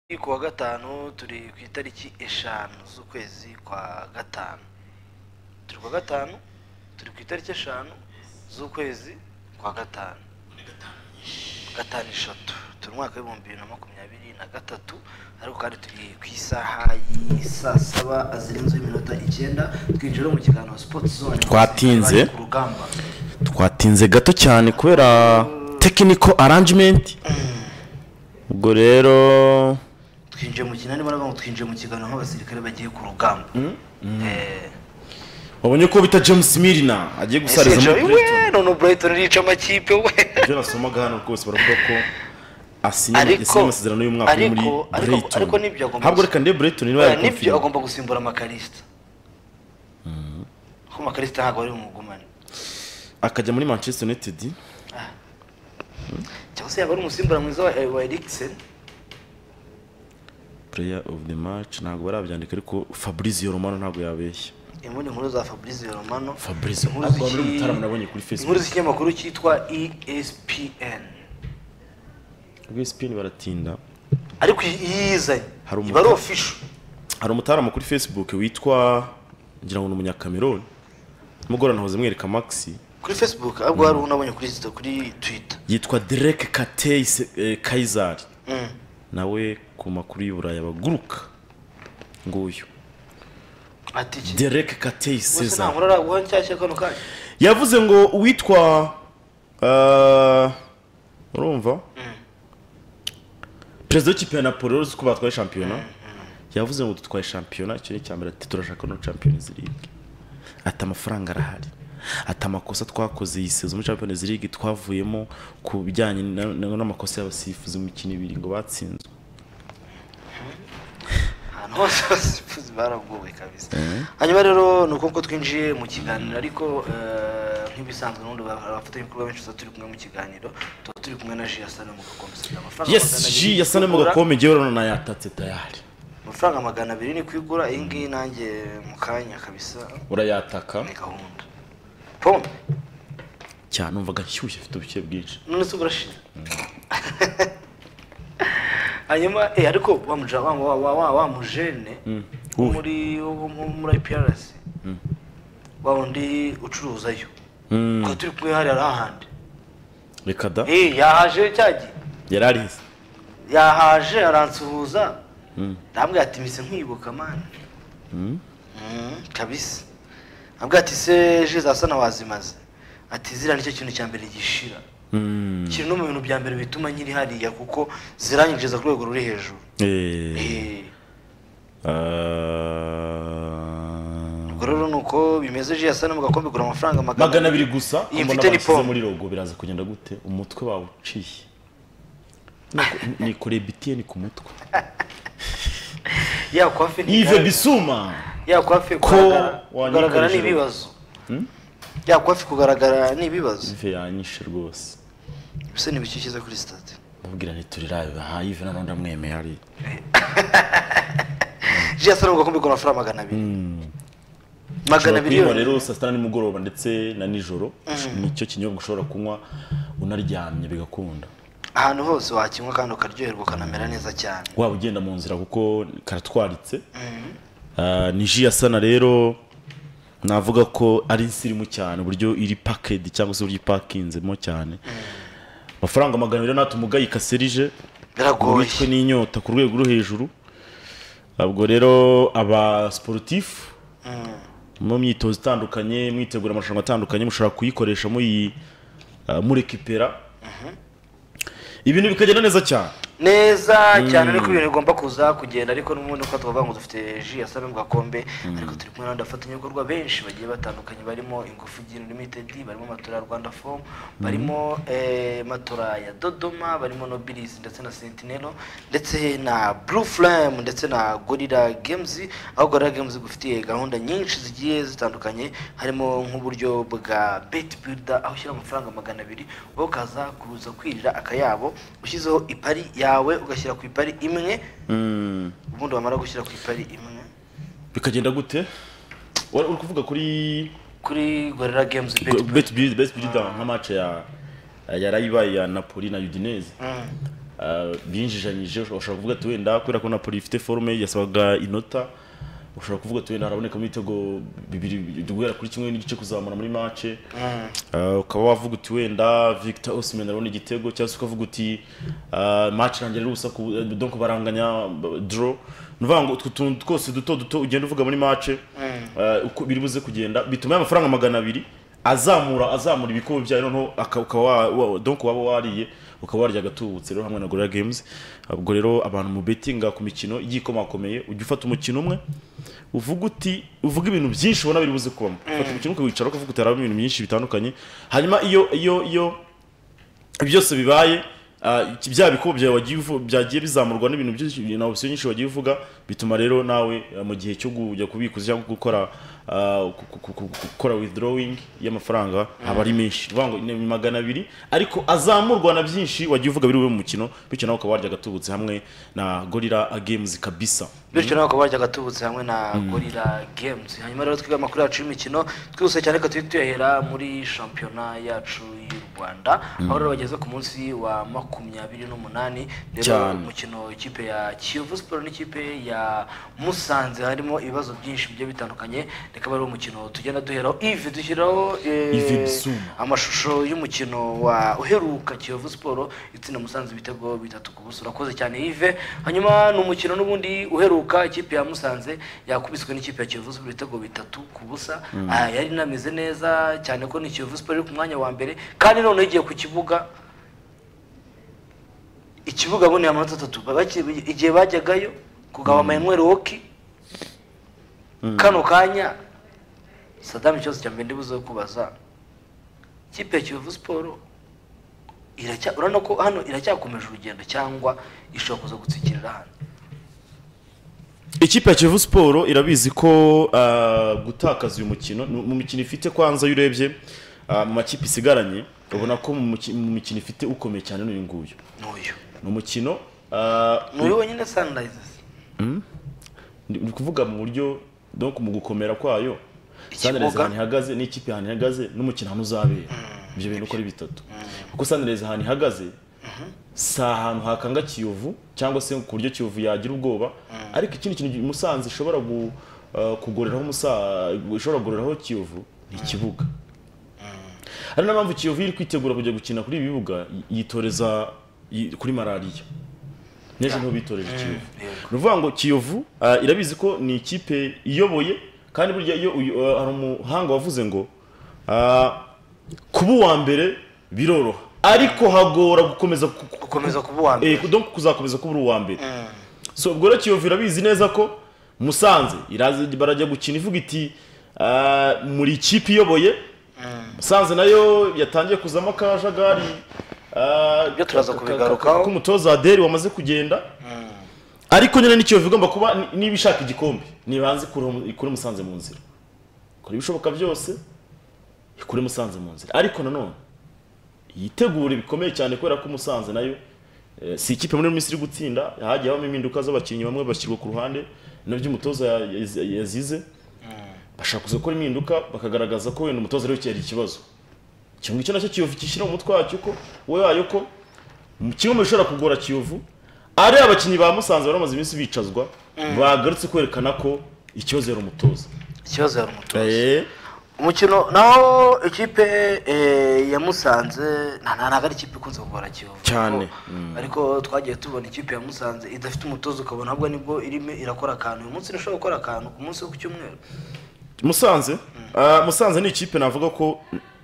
Ni kuwa gatanu turi ku itariki eshanu z'ukwezi kwa gatanu turi kuwa gatanu turi ku itariki eshanu z'ukwezi kwa gatanu gatanu eshatu turi mu mwaka w'ibihumbi bibiri na makumyabiri na gatatu ariko kandi turi ku isaha y'i saa saba zirenzeho iminota icyenda twinjira mu kiganiro sipoti zone Twatinze. ku rugamba twatinze gato cyane kubera tekiniko aranjimenti ubwo rero twinjiye mu kinani baravuga ngo twinjiye mu kiganiro nk'abasirikare bagiye ku rugamba Eh, wabonye ko bita james mirina agiye gusariza muri we none Brighton irica amakipe we ibyo nasomaga hano rwose baravuga ko asinye Ariko- yasinye amasezerano y'umwaka umwe muri ariko- ariko- Brighton ariko n'ibyo agomba ntabwo gusa- reka ndebe Brighton niba Oya, nibyo yabikonfirima agomba gusimbura amakarista kuko amakarista ntabwo ari umugumane akajya muri manchester united cyangwa se yaba ari umusimbura mwiza wa, wa Eriksen player of the match ntabwo barabyandika ariko fabrizio romano ntabwo yabeshya imbundi nkuru za Fabrizio Romano Fabrizio, Inkuru ntabwo wabura z'iki- umutarama nabonye kuri Facebook. inkuru z'ikinyamakuru cyitwa ESPN ubwo spin baratinda ariko iyi- iyi yizanye Hari iba ari umuta- official hari umutarama kuri facebook witwa ngira ngo ni umunyakameroni nimugorana hoze mwereka maxi kuri Facebook ahubwo hari unabonye kuri Insta- kuri Twitter yitwa derek katey kayizari Mm. nawe ku makuru y'uburayi abaguruka nguyu ati iki derek katey wese nta cesar nkuru araguha nshyashya kano kanya yavuze ngo uwitwa eh, urumva perezida w'ikipe ya napoli uzi ko batwaye shampiyona yavuze ngo dutwaye shampiyona icyo ni icya mbere ati turashaka no champions league ati amafaranga arahari ati amakosa twakoze iyi sezo muri champions league twavuyemo ku bijyanye na- na- n'amakosa y'abasifuzi mu mikino ibiri ngo batsinzwe ahantu hose abasifuzi baragowe kabisa hanyuma rero ni uko ko twinjiye mu kiganiro ariko eh, nk'ibisanzwe n'ubundi abafatanyabikorwa benshi tuba turi kumwe mu kiganiro tuba turi kumwe na ji yasana mu gakombe isigaye amafaranga magana yes abiri ji ni yasane mu kwigura. gakombe ngewe rero nayatatse tayari amafaranga magana abiri ni kwigura iyi ngiyi nanjye mu kanya kabisa urayataka ni gahunda pome cyane numvaga nshyushye afite ubushyuhe bwinshi none se burashira hanyuma eh, ariko wa muja- wa- wa- wa- wa- wa mujene wo Uwe. muri wo mu- muri IPRC wa wundi ucuruzayo Mm. twari turi kumwe hariya ahandi reka da Eh, yahaje cyagiye yari arize yahaje aransuhuza ndambwira ati mise nkwibuka mani Mm, kabisa ambwira ati se je zasana wazimaze ati zira nicyo kintu cya mbere gishira Mm. kiri no mu bintu bya mbere bituma nyiri hariya kuko ziranyinjiza ku rwego ruri hejuru Eh. Eh, Ah. ubwo rero ni uko bimeze je yasana mu gakombe kugura amafaranga magana abiri gusa iyi mbona mfite ni bashyize pome muri rogo biraza kugenda gute umutwe wawuciye Niko- nikoreye bitiyeni ku mutwe yakwafe ive bisuma yakwafe Ko kugaragara wanyikoresheje. n'ibibazo yakwafe kugaragara n'ibibazo ive yanyishe rwose bisa nibikishyize kuri stade mubwira ntiturirabe aha ive nanone ndamwemeye ari je yasana mu gakombe kugura amafaranga magana abiri magana ushobora abiri kuyinywa yonyine. rero saa sita na nimugoroba ndetse na nijoro nicyo kinyobwa ushobora kunywa unaryamye bigakunda ahantu hose wakinywa kandi ukaryoherwa ukanamera neza cyane waba ugenda mu nzira kuko karatwaritse Ah, ni ji ya sana rero navuga ko ari insirimu cyane uburyo iri pakedi cyangwa se uburyo ipakinzemo cyane amafaranga magana abiri natwe umugayi ikaserije biragoye witwe n'inyota ku rwego rwo hejuru ubwo rero aba sporutifu mu myitozo itandukanye mwitegura amarushanwa atandukanye mushobora kuyikoresha muyi ah, murekipera ibintu bikagenda neza cyane neza cyane ariko ibintu bigomba kuza kugenda ariko n'ubundi uko tuvuga ngo dufite ji ya sano mu gakombe ariko turi kumwe n'abandi bafatanyabikorwa benshi bagiye batandukanye barimo ingufu gin limited barimo matora ya rwanda fomu barimo eh, matora ya dodoma barimo nobilizi ndetse na sentinelo ndetse na blue flame ndetse na gorilla games aho gorilla games igufitiye gahunda nyinshi zigiye zitandukanye harimo nk'uburyo bwa bet builder aho ushyira amafaranga magana abiri wowe ukaza kuza kwirira akayabo ushyizeho ipari yawe ugashyira ku ipari imwe Mm. ubundi wamara gushyira ku ipari imwe bikagenda gute Wari uri kuvuga kuri kuri gorilla games bet bet builder nka match ya yarayibaye ya napoli na udinese ah, binjijanyije ushobora kuvuga ati wenda kubera ko napoli ifite forume yasabaga inota ushobora kuvuga ati wenda harabonekamo ibitego bibiri guhera kuri kimwe n'igice kuzamura muri mace Ah, ukaba wavuga uti wenda victor osimhen arabona igitego cyangwa se ukavuga uti ah, match irangira ari ubusa ku- donc baranganya b- draw ni ukuvuga ngo utwo tuntu twose duto duto ugenda uvuga muri mace ah, uko biri buze kugenda bituma y'amafaranga magana abiri azamura azamura ibikombe byayo noneho aka- ukaba wa- wa- donc waba wariye ukaba warya agatubutse rero hamwe na gorilla games ubwo rero abantu mu betinga ku mikino igiye ikomakomeye ujya ufata umukino umwe uvuga uti uvuga ibintu byinshi ubona biri buze kubamo ufata umukino ukawicara ukavuga uti harabamo ibintu byinshi bitandukanye hanyuma iyo iyo iyo byose bibaye ah, iki- bya bikombe byawe wagiye uvu- byagiye bizamurwa n'ibintu byinshi na opsiyo nyinshi wagiye uvuga bituma rero nawe ah, mu gihe cyo kujya kubikuza cyangwa gukora ah, ku- ku- ku- gukora withdrawing y'amafaranga aba ari menshi bivuga ngo ni magana abiri ariko azamurwa na byinshi wagiye uvuga biri bube mu mukino bityo nawe ukaba warya agatubutse hamwe na gorira games kabisa bityo nawe ukaba warya agatubutse hamwe na gorira games hanyuma rero twige amakuru yacu y'imikino twihuse cyane ko tujye tuyahera muri shampiyona yacu y'u rwanda aho rero bageze ku munsi wa makumyabiri n'umunani rero Cyane. umukino ikipe ya kiyovu siporo n'ikipe ya musanze harimo ibibazo byinshi bigiye bitandukanye reka ari umukino tugenda duheraho ivi dushyiraho eh, Ivi Bissouma. amashusho y'umukino wa uheruka kiyovu siporo itsinda musanze ibitego bitatu ku buso urakoze cyane yive hanyuma ni umukino n'ubundi uheruka ikipe ya musanze yakubiswe n'ikipe ya kiyovu siporo ibitego bitatu ku busa Ah, yari inameze neza cyane ko ni kiyovu siporo iri ku mwanya wa mbere kandi noneho igiye ku kibuga ikibuga aboneye amanota atatu baki- igihe bajyagayo kugaba mayenweri woki kano kanya sadamu ikibazo cya mbere ndibuze kubaza ikipe ya kiyovu siporo iracya urabona ko hano iracyakomeje urugendo cyangwa ishobora kuza gutsikirira hano ikipe ya kivu siporo irabizi ko ah, gutakaza uyu mukino ni- mu mikino ifite kwanza iyo urebye ah, mu makipe isigaranye ubona ko mu muki- mu mikino ifite ukomeye cyane n'uyu nguyu n'uyu ni umukino ah, n'uyu wenyine sanirayizesi ndi ndi kuvuga mu buryo donc mu gukomera kwayo Ikibuga. sanireza ahantu ihagaze n'ikipe ahantu ihagaze n'umukino ahantu uzabera ibyo bintu uko ari bitatu kuko sanireza ahantu ihagaze si ahantu hakanga kiyovu cyangwa se ku buryo kiyovu yagira ubwoba ariko ikindi kintu musanze ishobora gu- eh, kugoreraho Musa- ishobora kugoreraho kiyovu ni ikibuga hari n'impamvu kiyovu iri kwitegura kujya gukina kuri ibi bibuga yi- yitoreza yi- kuri malariya n'ejo niho bitoreje kiyovu yego. ni ukuvuga ngo kiyovu ah, irabizi ko ni ikipe iyoboye kandi burya iyo uyu- ah, hari umuhanga wavuze ngo ah, kuba uwa mbere biroroha ariko hagora gukomeza ku- ku- gukomeza kuba uwa eh, mbere donc kuzakomeza kuba uri uwa mbere so ubwo rero kiyovu irabizi neza ko musanze iraza barajya gukina ivuga iti ah, muri ikipe iyoboye musanze nayo yatangiye kuzamo akajagari ah, Ibyo turaza ka- ka- kubigarukaho. ko umutoza aderi wamaze kugenda ariko nyine n'ikiyovu igomba kuba ni- niba ishaka igikombe ntibanze ikure musanze mu nzira ikora ibishoboka byose ikure musanze mu nzira ariko nanone yitegure bikomeye cyane kubera ko musanze nayo eh, si ikipe muri minsi iri gutsinda hagiye habamo impinduka z'abakinnyi bamwe bashyirwa ku ruhande nabyo umutoza ya- ya- yazize bashaka kuza gukora impinduka bakagaragaza ko wenda umutoza ariwe cyari ikibazo icyo ngicyo nacyo kiyovu kishyira mu mutwe wacyo ko we wayo ko mu- kimwe mu bishobora kugora kiyovu ari abakinnyi ba musanze bari bamaze iminsi bicazwa bagarutse kwerekana ko ikibazo yari umutoza ikibazo yari umutoza Eh, umukino naho ikipe eh, ya musanze nta- nta- ntabwo ari ikipe ikunze kugora kiyovu Cyane. Ariko- ariko twagiye tubona ikipe ya musanze idafite umutoza ukabona ahubwo nibwo irimo irakora akantu uyu munsi irashobora gukora akantu ku munsi wo ku cyumweru musanze ah, musanze ni ikipe navuga ko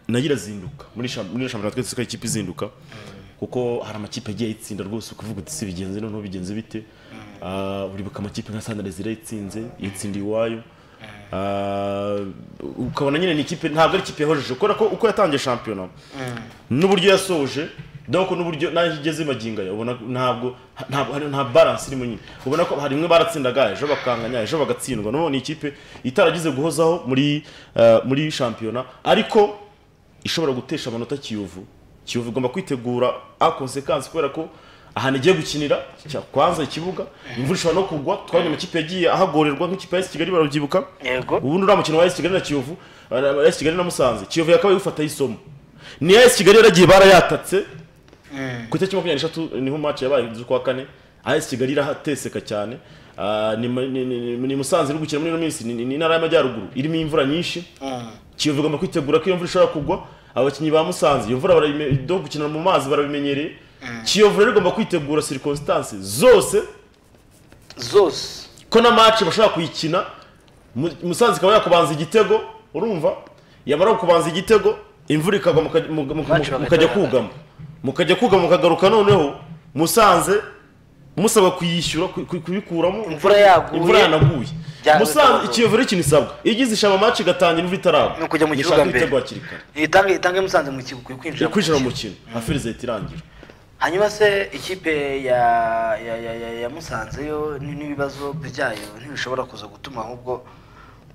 nayo irazinduka muri sham- muri shampiyona twese ko ari ikipe izinduka kuko hari amakipe agiye ayitsinda rwose ukuvuga uti si bigenze noneho bigenze bite Ah, uribuka amakipe nka sandares irayitsinze yitsindiye iwayo Ah, ukabona nyine ni ikipe ntabwo ari ikipe yahojeje kubera ko uko yatangiye shampiyona n'uburyo yasoje donc n'uburyo nayo igeze magingo aya ubona ntabwo ntabwo hari nta balance irimo nyine ubona ko hari imwe baratsindaga ejo bakanganya ejo bagatsindwa none ni ikipe itaragize guhozaho muri eh, muri shampiyona ariko ishobora gutesha amanota kiyovu kiyovu igomba kwitegura a consequence kubera ko ahantu igiye gukinira cya- kwanza ikibuga imvura ishobora no kugwa twabonye amakipe yagiye ahagorerwa nk'ikipe ya AS Kigali barabyibuka yego ubundi uriya mukino wa AS Kigali na Kiyovu AS Kigali na Musanze Kiyovu yakabaye gufataho isomo ni AS Kigali yaragiye barayatatse ku itariki makumyabiri n'eshatu niho match yabaye z'ukwa kane AS Kigali irahateseka cyane Ah, ni ma- ni- ni- ni- ni Musanze iri gukina muri ino minsi ni ni intara y'amajyaruguru irimo imvura nyinshi kiyovu igomba kwitegura ko iyo mvura ishobora kugwa abakinnyi ba Musanze iyo mvura barayime- do gukina mu mazi barabimenyereye kiyovu rero igomba kwitegura circumstances zose zose ko na match bashobora kuyikina Mu- musanze ikaba yakubanza igitego urumva yamara kubanza igitego imvura ikagwa muka- muka- muka- Match mukajya bagahita kugama mukajya kugama mukagaruka noneho musanze musaba kuyishyura ku- ku- kuyikuramo Imvura yaguye. imvura yanaguye Byaba musanze bitabagoye. ikiyovu rero ikintu isabwa iyo igize ishaba match igatangira imvura itaragwa Ni ukujya mu Ni kibuga ushaka mbere. ibitego hakiri kare itange itange musanze mu kigo ukwiye Ni kwinjira mu kwinjira mu mukino. mukino nka ferizeti irangira hanyuma se ikipe ya ya ya ya, ya musanze yo ni- n'ibibazo byayo ntibishobora kuza gutuma ahubwo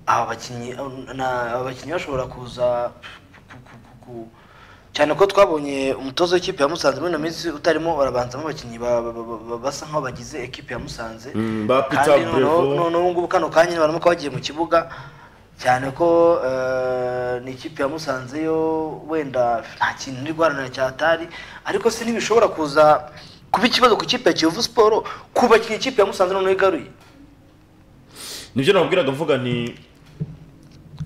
aba bakinnyi na- aba bakinnyi bashobora kuza ku- ku- ku- ku- cyane ko twabonye umutoza w'ikipe ya musanze muri ino minsi utarimo barabanzamo abakinnyi ba- ba- ba- ba- basa nk'aho bagize ekipe ya musanze Mm, ba Peter kandi noneho Brevo. noneho ubu ngubu kano kanya baramuka bagiye mu kibuga cyane ko eh, ni ikipe ya Musanze yo wenda nta kintu iri guharanira cyatari ariko se ntibishobora kuza kuba ikibazo ku ikipe ya Kiyovu Siporo ku bakinnyi ikipe ya Musanze noneho igaruye nibyo nababwiraga mvuga nti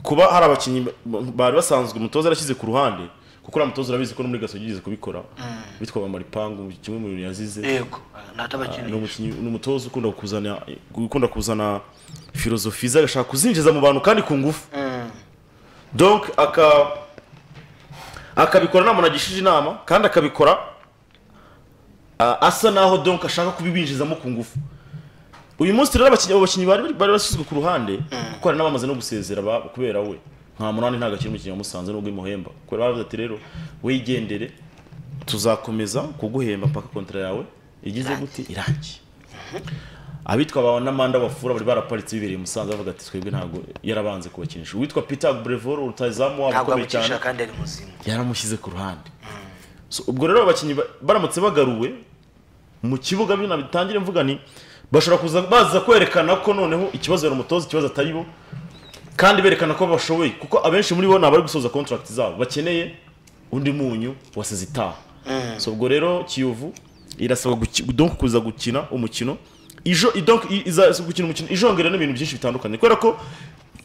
kuba hari abakinnyi ba- bari basanzwe umutoza yarashyize ku ruhande kuko uriya mutoza urabizi ko no muri gasogi yigeze kubikora witwa maripangu kimwe mu bintu yazize yego ni ntatabakinnyi umukinnyi ni umutoza ukunda kuzana ukunda kuzana filozofi ze agashaka kuzinjiza mu bantu kandi ku ngufu donc aka akabikora nta muntu agishije inama kandi akabikora ah, asa naho donc ashaka kubibinjizamo ku ngufu uyu munsi rero abakinnyi abo bakinnyi bari bari bashyizwe ku ruhande kuko hari n'abamaze no gusezera ba- kubera we nta munani ntabwo akiri umukinnyi wamusanze nubwo imuhemba kubera baravuze ati rero wigendere tuzakomeza kuguhemba mpaka kontara yawe igize gute irangiye abitwa ba n'amanda bafura bari baraparitse bibereye i musanze bavuga ati twebwe ntabwo yarabanze kubakinisha uwitwa peter brevor rutazamu wabo ntabwo ukomeye cyane amukinisha kandi ari muzima yaramushyize ku ruhande So, ubwo rero abakinnyi ba- baramutse bagaruwe mu kibuga bino bitangire mvuga ni bashobora kuza baza kwerekana ko noneho ikibazo yari umutoza ikibazo atari bo kandi berekana ko bashoboye kuko abenshi muri bo ni abari gusoza contract zabo bakeneye undi munyu wasize itaha so ubwo rero kiyovu irasaba guki- donc kuza gukina umukino ijo i- donc i- iza gukina umukino ijongera n'ibintu byinshi bitandukanye kubera ko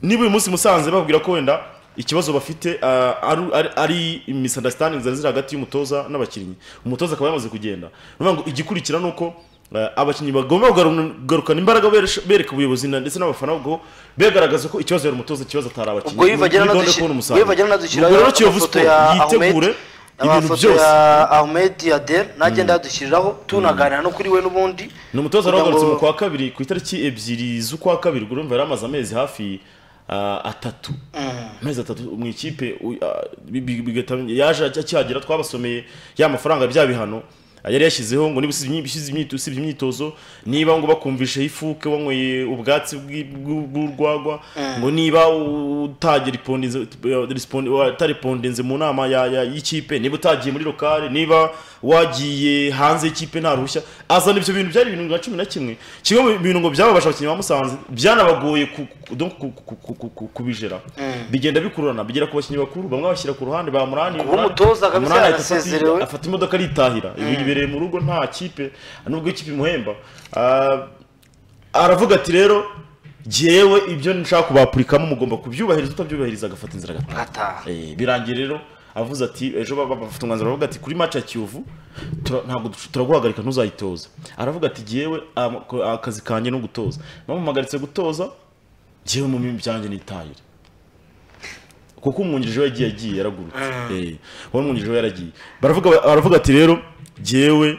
niba uyu munsi musanze babwira ko wenda ikibazo bafite ah, ari- ari- ari misunderstanding zari ziri hagati y'umutoza n'abakinnyi umutoza akaba yamaze kugenda ni ukuvuga ngo igikurikira ni uko ah, abakinnyi bagomba kugaru- kugarukana imbaraga beresha- bereka ubuyobozi na- ndetse n'abafana ubwo begaragaza ko ikibazo yari umutoza ikibazo atari abakinnyi ubwo yivagera Muri gahunda yo kubona umusaruro. nadushyiraho Ubwo rero Kiyovu Sport yitegure ibintu amafoto byose ya Ahmed Yader nagenda yadushyiriraho tunaganira no kuri we n'ubundi ni umutoza kugira wagarutse ngo- mu kwa kabiri ku itariki ebyiri z'ukwa kabiri ubwo urumva yari amaze amezi hafi ah, atatu amezi atatu mu ikipe u- ah, bi- bi- bigahita yaje akihagera twabasomeye ya mafaranga bya bihano ah, yari yashyizeho ngo niba usibye imyi- usibye imyito- usibye imyitozo niba ngo bakumvishe ifuke wanyweye ubwatsi bw'i- bw'u- bw'urwagwa ngo niba u- utageripondinze respondi- wataripondinze mu nama ya- ya- y'ikipe niba utagiye muri lokale niba wagiye hanze y'ikipe nta ruhushya azana ibyo bintu byari ibintu nka cumi na kimwe kimwe mu bintu ngo byababasha abakinnyi ba musanze byanabagoye ku- ku- donc ku- ku- ku- ku- ku- kubijera bigenda bikururana bigera ku bakinnyi bakuru bamwe bashyira ku ruhande ba murani Kuba umutoza kabisa Murani ahita afata- yarasezerewe. afata imodoka aritahira ibi bibereye mu rugo nta kipe nubwo ikipe imuhemba Ah, aravuga ati rero jyewe ibyo nshaka kubapurikamo mugomba kubyubahiriza utabyubahiriza agafata inzira agataha agataha Eh, birangiye rero avuze ati ejo ba- ba- bafite umwanzuro baravuga ati kuri match ya Kiyovu tura- ntabwo dush- turaguhagarika ntuzayitoze aravuga ati jyewe am- ko- akazi kanjye no gutoza bamuhagaritse gutoza jyewe mu bindi byanjye nitahire kuko umwungirije we yagiye yagiye yaragurutse Eh, wowe umwungirije we yaragiye baravuga baravuga ati rero jyewe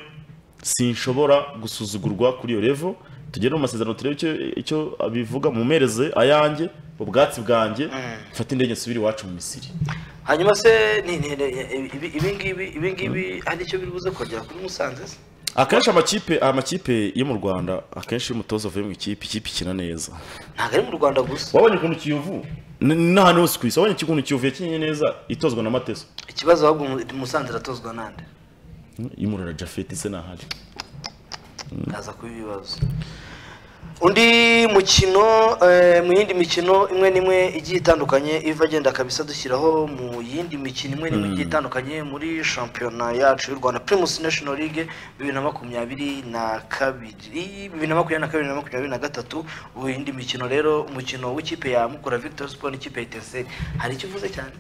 sinshobora gusuzugurwa kuri iyo level tugere mu masezerano turebe icyo icyo bivuga mumereze ayanjye ubwatsi bwanjye mfate indege nsubire iwacu mu misiri hanyuma se ni- ni- ni- ibi- ibi ngibi ibi ngibi hari icyo biri buze kongera kuri musanze se akenshi amakipe amakipe yo mu rwanda akenshi iyo umutoza avuye mu ikipe ikipe ikina neza ntabwo ari mu rwanda gusa wabonye ukuntu kiyovu N- n'ahantu hose ku isi wabonye ukuntu kiyovu yakinnye neza itozwa na mateso ikibazo ahubwo mu- musanze iratozwa nande y'umurara jafeti se ntahari kaza kuba ibibazo undi mukino eh, mu yindi mikino imwe n'imwe igiye itandukanye iva agenda kabisa dushyiraho mu yindi mikino imwe n'imwe igiye itandukanye muri shampiyona yacu y'u rwanda primus national league bibiri na makumyabiri na kabiri bibiri na makumyabiri na kabiri na makumyabiri na gatatu ubu indi mikino rero umukino w'ikipe ya mukura victor sport n'ikipe ya itese hari icyo uvuze cyane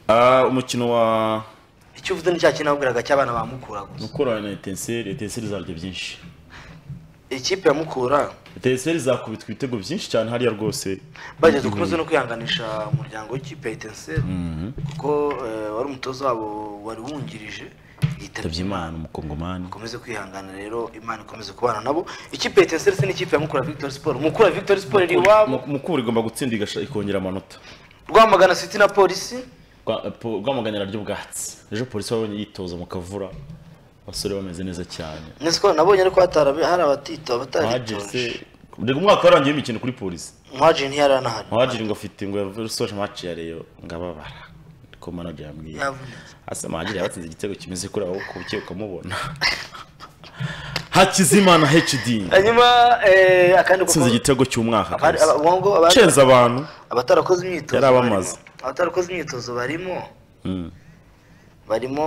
Ah, umukino wa icyo uvuze ni cya kintu nabwiraga cy'abana ba mukura gusa mukura na etenseri etenseri zarya byinshi ikipe ya mukura etenseri zakubitwa ibitego byinshi cyane hariya rwose bageze dukomeze no kwihanganisha umuryango w'ikipe ya etenseri kuko eh, wari umutoza wabo wari wungirije yitabye yitabye imana imana umukongomani ukomeze kwihangana rero imana ikomeze kubana nabo ikipe ya etenseri se n'ikipe ya mukura victory sport mukura victory sport iri iwabo Mu- mukura igomba gutsinda igasha- ikongera amanota rwamagana city na polisi Rwa- po- rwamaganira ry'ubwatsi ejo polisi wabonye yitoza mu kavura abasore bameze neza cyane nese nabonye ariko hatarabe hari abatito muhajiri se abataritoje reka umwaka warangiye imikino kuri polisi muhajiri ntiyari anahari muhajiri ngo afite ngo yasoje amaci ya reyo ngo ababara ko manager yambwiye yavunitse asa muhajiri yabatsinze igitego kimeze kuri aho ku buke ukamubona hakizimana hd hanyuma eh, akandi kuko atsinze igitego cy'umwaka abari- aba- kabisa. ubu ngubu abari- cenza abantu abatarakoze imyitozo Yari barimo- abamaze. abatarakoze imyitozo barimo Mm. barimo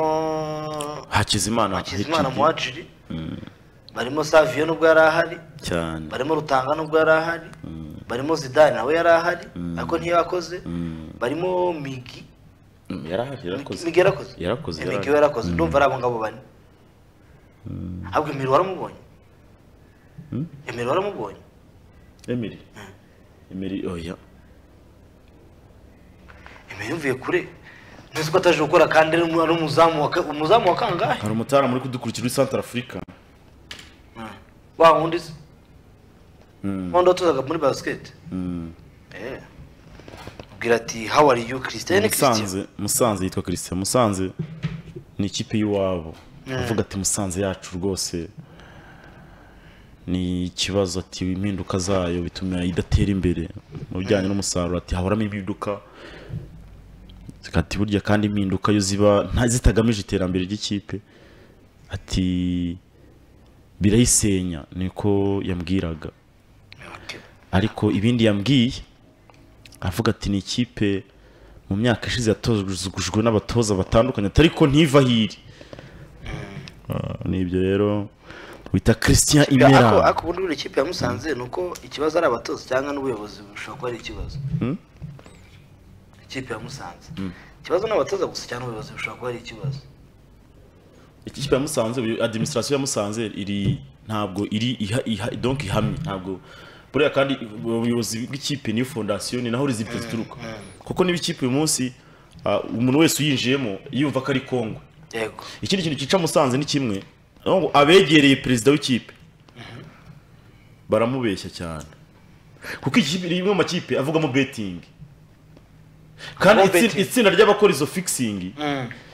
hakizimana hakizimana HD. muhajiri barimo saviyo nubwo yari ahari cyane barimo rutanga nubwo yari ahari barimo zidane nawe yari ahari ariko ntiyakoze barimo migi Mm, yarahari yarakoze migi yarakoze Yarakoze, Eh, migi yarakoze. we yarakoze ndumva ari abo ngabo bane ahubwo emiri waramubonye emiri waramubonye emiri emiri oya emiri mvuye kure nzi ko ataje gukora kandi ari umu- ari umuzamu wa ka- umuzamu wa kangahe hari umutara muri kudukurikira uri centre africa wa wundi se wundi watozaga muri basiketi Eh. ubwira ati how are you christian christian musanze musanze yitwa christian musanze ni ikipe y'iwabo avuga ati musanze yacu rwose ni ikibazo ati impinduka zayo bituma idatera imbere mu bijyanye n'umusaruro ati haboramo impinduka ati burya kandi impinduka yo ziba nta zitagamije iterambere ry'ikipe ati birayisenya niko yambwiraga Okay. ariko ibindi yambwiye avuga ati ni ikipe mu myaka ishize yatozwe n'abatoza batandukanye ati ariko ntiva hiri nibyo rero wita christian imera Ako- ako ubundi buri kipe ya Musanze ni uko ikibazo ari abatoza cyangwa n'ubuyobozi bushobora kuba ari ikibazo ikipe ya Musanze ikibazo ni abatoza gusa cyangwa n'ubuyobozi bushobora kuba ari ikibazo ikipe ya musanze uyu- administration ya musanze iri ntabwo iri iha, iha, donc ihamye ntabwo buriya kandi ubuyobozi bw'ikipe niyo fondasiyo ni naho rizipfu zituruka kuko niba ikipe uyu munsi ah, umuntu wese uyinjiyemo yumva ko ari kongwe yego ikindi kintu cyica musanze ni kimwe ni ngo abegereye perezida w'ikipe baramubeshya cyane kuko ikipe ni imwe mu makipe avugamo betingi kandi Avugamo itsi- betting. itsinda ry'abakora izo fikisingi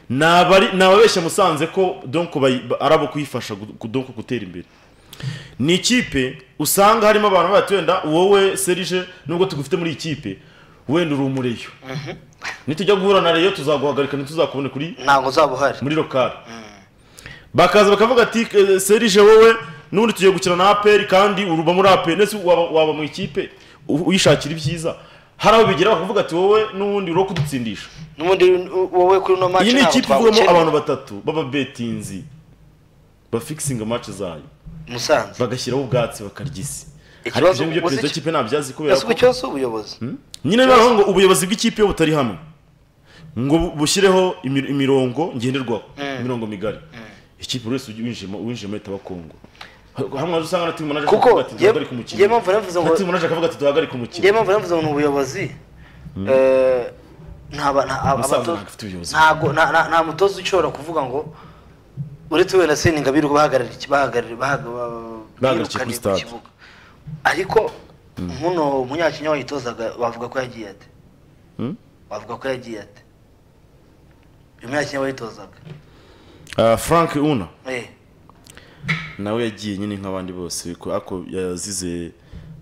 ni abari- ni ababeshya musanze ko donko bayi- ba- ari abo kuyifasha gu- gu- donko gutera imbere ni ikipe usanga harimo abantu bati wenda wowe serije nubwo tugufite muri iyi kipe wenda uri umureyo nitujya guhura na reyo tuzaguhagarika ntituzakubone kuri ntabwo uzaba uhari muri lokale bakaza bakavuga ati "Eh, serije wowe n'ubundi tugiye gukina na aperi kandi uruba muri aperi ndetse waba, waba mu ikipe u- uyishakira ibyiza hari aho bigera bakavuga ati wowe n'ubundi uri uwo kudutsindisha n'ubundi wowe kuri no match iyi ni ntabwo ikipe ivuyemo twagukenera. abantu batatu b'ababetinzi bafikisinga amace zayo Musanze bagashyiraho ubwatsi bakarya isi ariko Ikibazo ibyo ngibyo ubuze perezida iki- w'ikipe ntabyazi kubera yasuka ko ikibazo ubuyobozi nyine noneho ngo ubuyobozi bw'ikipe iyo butari hamwe ngo bu- bushyireho imi- imirongo ngenderwaho imirongo migari ikipe buri wese winjiyemo winjiyemo ahita bakongwa hamwe nazo usanga na timu manager Kuko akavuga ati jye- duhagarike umukino jye mpamvu navuze ngo- na timu manager akavuga ati duhagarike umukino njyewe mpamvu navuze ngo ni ubuyobozi eh, ntaba- nta- aba- Musanze abatoza- ntabwo ifite ubuyobozi. ntago- nta- nta- nta mutoza ushobora kuvuga ngo uretse wenda seni ngabire bahagarariye Bahagarikiye kuri ku stade. kibuga ariko muno munyakinya wayitozaga bavuga ko yagiye ate Hmm? bavuga ko yagiye ate uyu munyakinya wayitozaga Ah, frank una Eh, nawe yagiye nyine nk'abandi bose ko- ariko yazize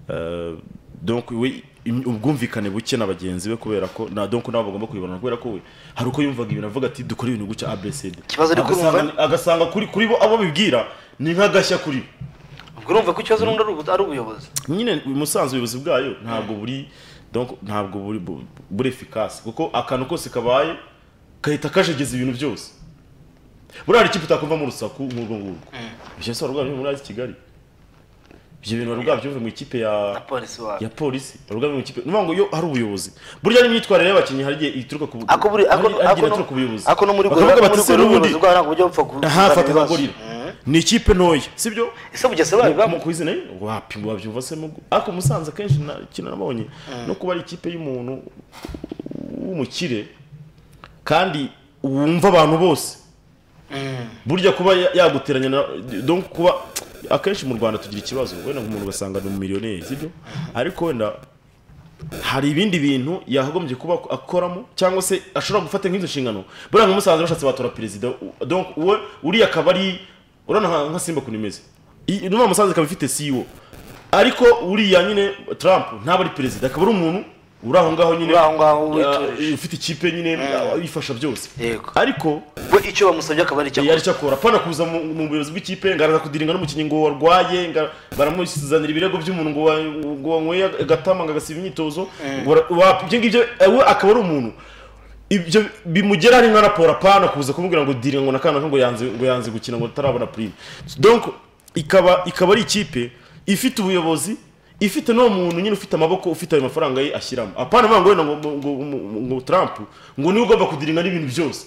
ah, donc we im- ubwumvikane buke na bagenzi be kubera ko na donc nabo bagomba kuyibona kubera ko we hari uko yumvaga ibintu avuga ati dukore ibintu gutya abcd Ikibazo ariko urumva- agasanga kuri kuri bo abo bibwira ni nk'agashya kuri bo ubwo urumva ko ikibazo n'ubundi ari ubu- ari ubuyobozi nyine musanze ubuyobozi bwayo ntabwo buri donc ntabwo buri bu- buri efikasi kuko akantu kose kabaye gahita kajegeza ibintu byose buriya ikipe utakumvamo urusaku nk'urwo ngurwo ibyo bisobanura rwabyo muri azi kigali ibyo bintu bari bwabyumve mu ikipe ya na polisi wawe ya polisi bari bwabyumve mu ikipe ni ukuvuga ngo yo ari ubuyobozi burya n'imyitwarire y'abakinnyi hari igihe ituruka ku ako buri ako hari- hari igihe ako no- ituruka ku buyobozi ako no muri Bakavuga gorira bati, muri "Se gorira n'ubundi ubuyobozi bwawe ntabwo bujya bupfa kuzana aha fata ibibazo." gorira Mm. ni ikipe ntoya sibyo ese bugese bayo mu bamu kwizina ye wapi wabyumva se mu ariko musanze akenshi na kintu nabonye no kuba ari ikipe y'umuntu w'umukire kandi wumva abantu bose burya kuba ya- yaguteranya na donc kuba akenshi mu rwanda tugira ikibazo wenda nk'umuntu ugasanga ni umumiliyoneri sibyo ariko wenda hari ibindi bintu yagombye kuba akoramo cyangwa se ashobora gufata nk'izo nshingano buriya nk'umusaza bashatse batora perezida u- donc uwe uriya akaba ari urabona nka- nka simba ukuntu imeze I- n'uriya musaza ikaba ifite CEO ariko uriya nyine Trump ntaba ari perezida akaba ari umuntu uri aho ngaho nyine Uri aho ngaho witurije. uh, ufite ikipe nyine uh, yifasha byose Yego. ariko we icyo bamusabye akaba ari icyo yari icyo akora apana kuza mu mu buyobozi bw'ikipe ngo araza kudiringa n'umukinnyi ngo warwaye ngo baramuzanira ibirego by'umuntu ngo wa- ngo wanyweye agatama ngo agasiba imyitozo Wara- wa- ibyo ngibyo eh, we akaba ari umuntu ibyo bimugera ari nka raporo apana kuza kumubwira ngo diringa ngo nakana ngo yanze ngo yanze gukina ngo atarabona prime donc ikaba ikaba ari ikipe ifite ubuyobozi ifite n'uwo muntu nyine ufite amaboko ufite ayo mafaranga ye ashyiramo apana ngo wenda ngo ngo- ngo- ngo Trump ngo niwe ugomba kudiringa n'ibintu byose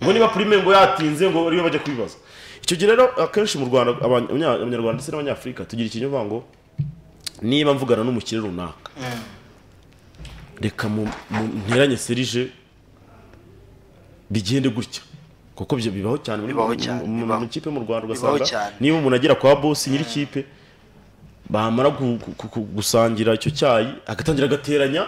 ngo niba prime ngo yatinze ngo ariyo bajya kubibaza icyo gihe rero akenshi mu rwanda abanya- abanya- abanyarwanda ndetse n'abanyafurika tugira ikinyoma ngo niba mvugana n'umukire runaka reka mu mu- nteranye serije bigende gutya kuko byo bibaho cyane muri- Bibaho cyane, mu- mu- bibaho. mu ikipe mu rwanda Bibaho ugasanga cyane. niba umuntu agera kwa bosi nyir'ikipe bamara gu- gu- gu- gusangira icyo cyayi agatangira agateranya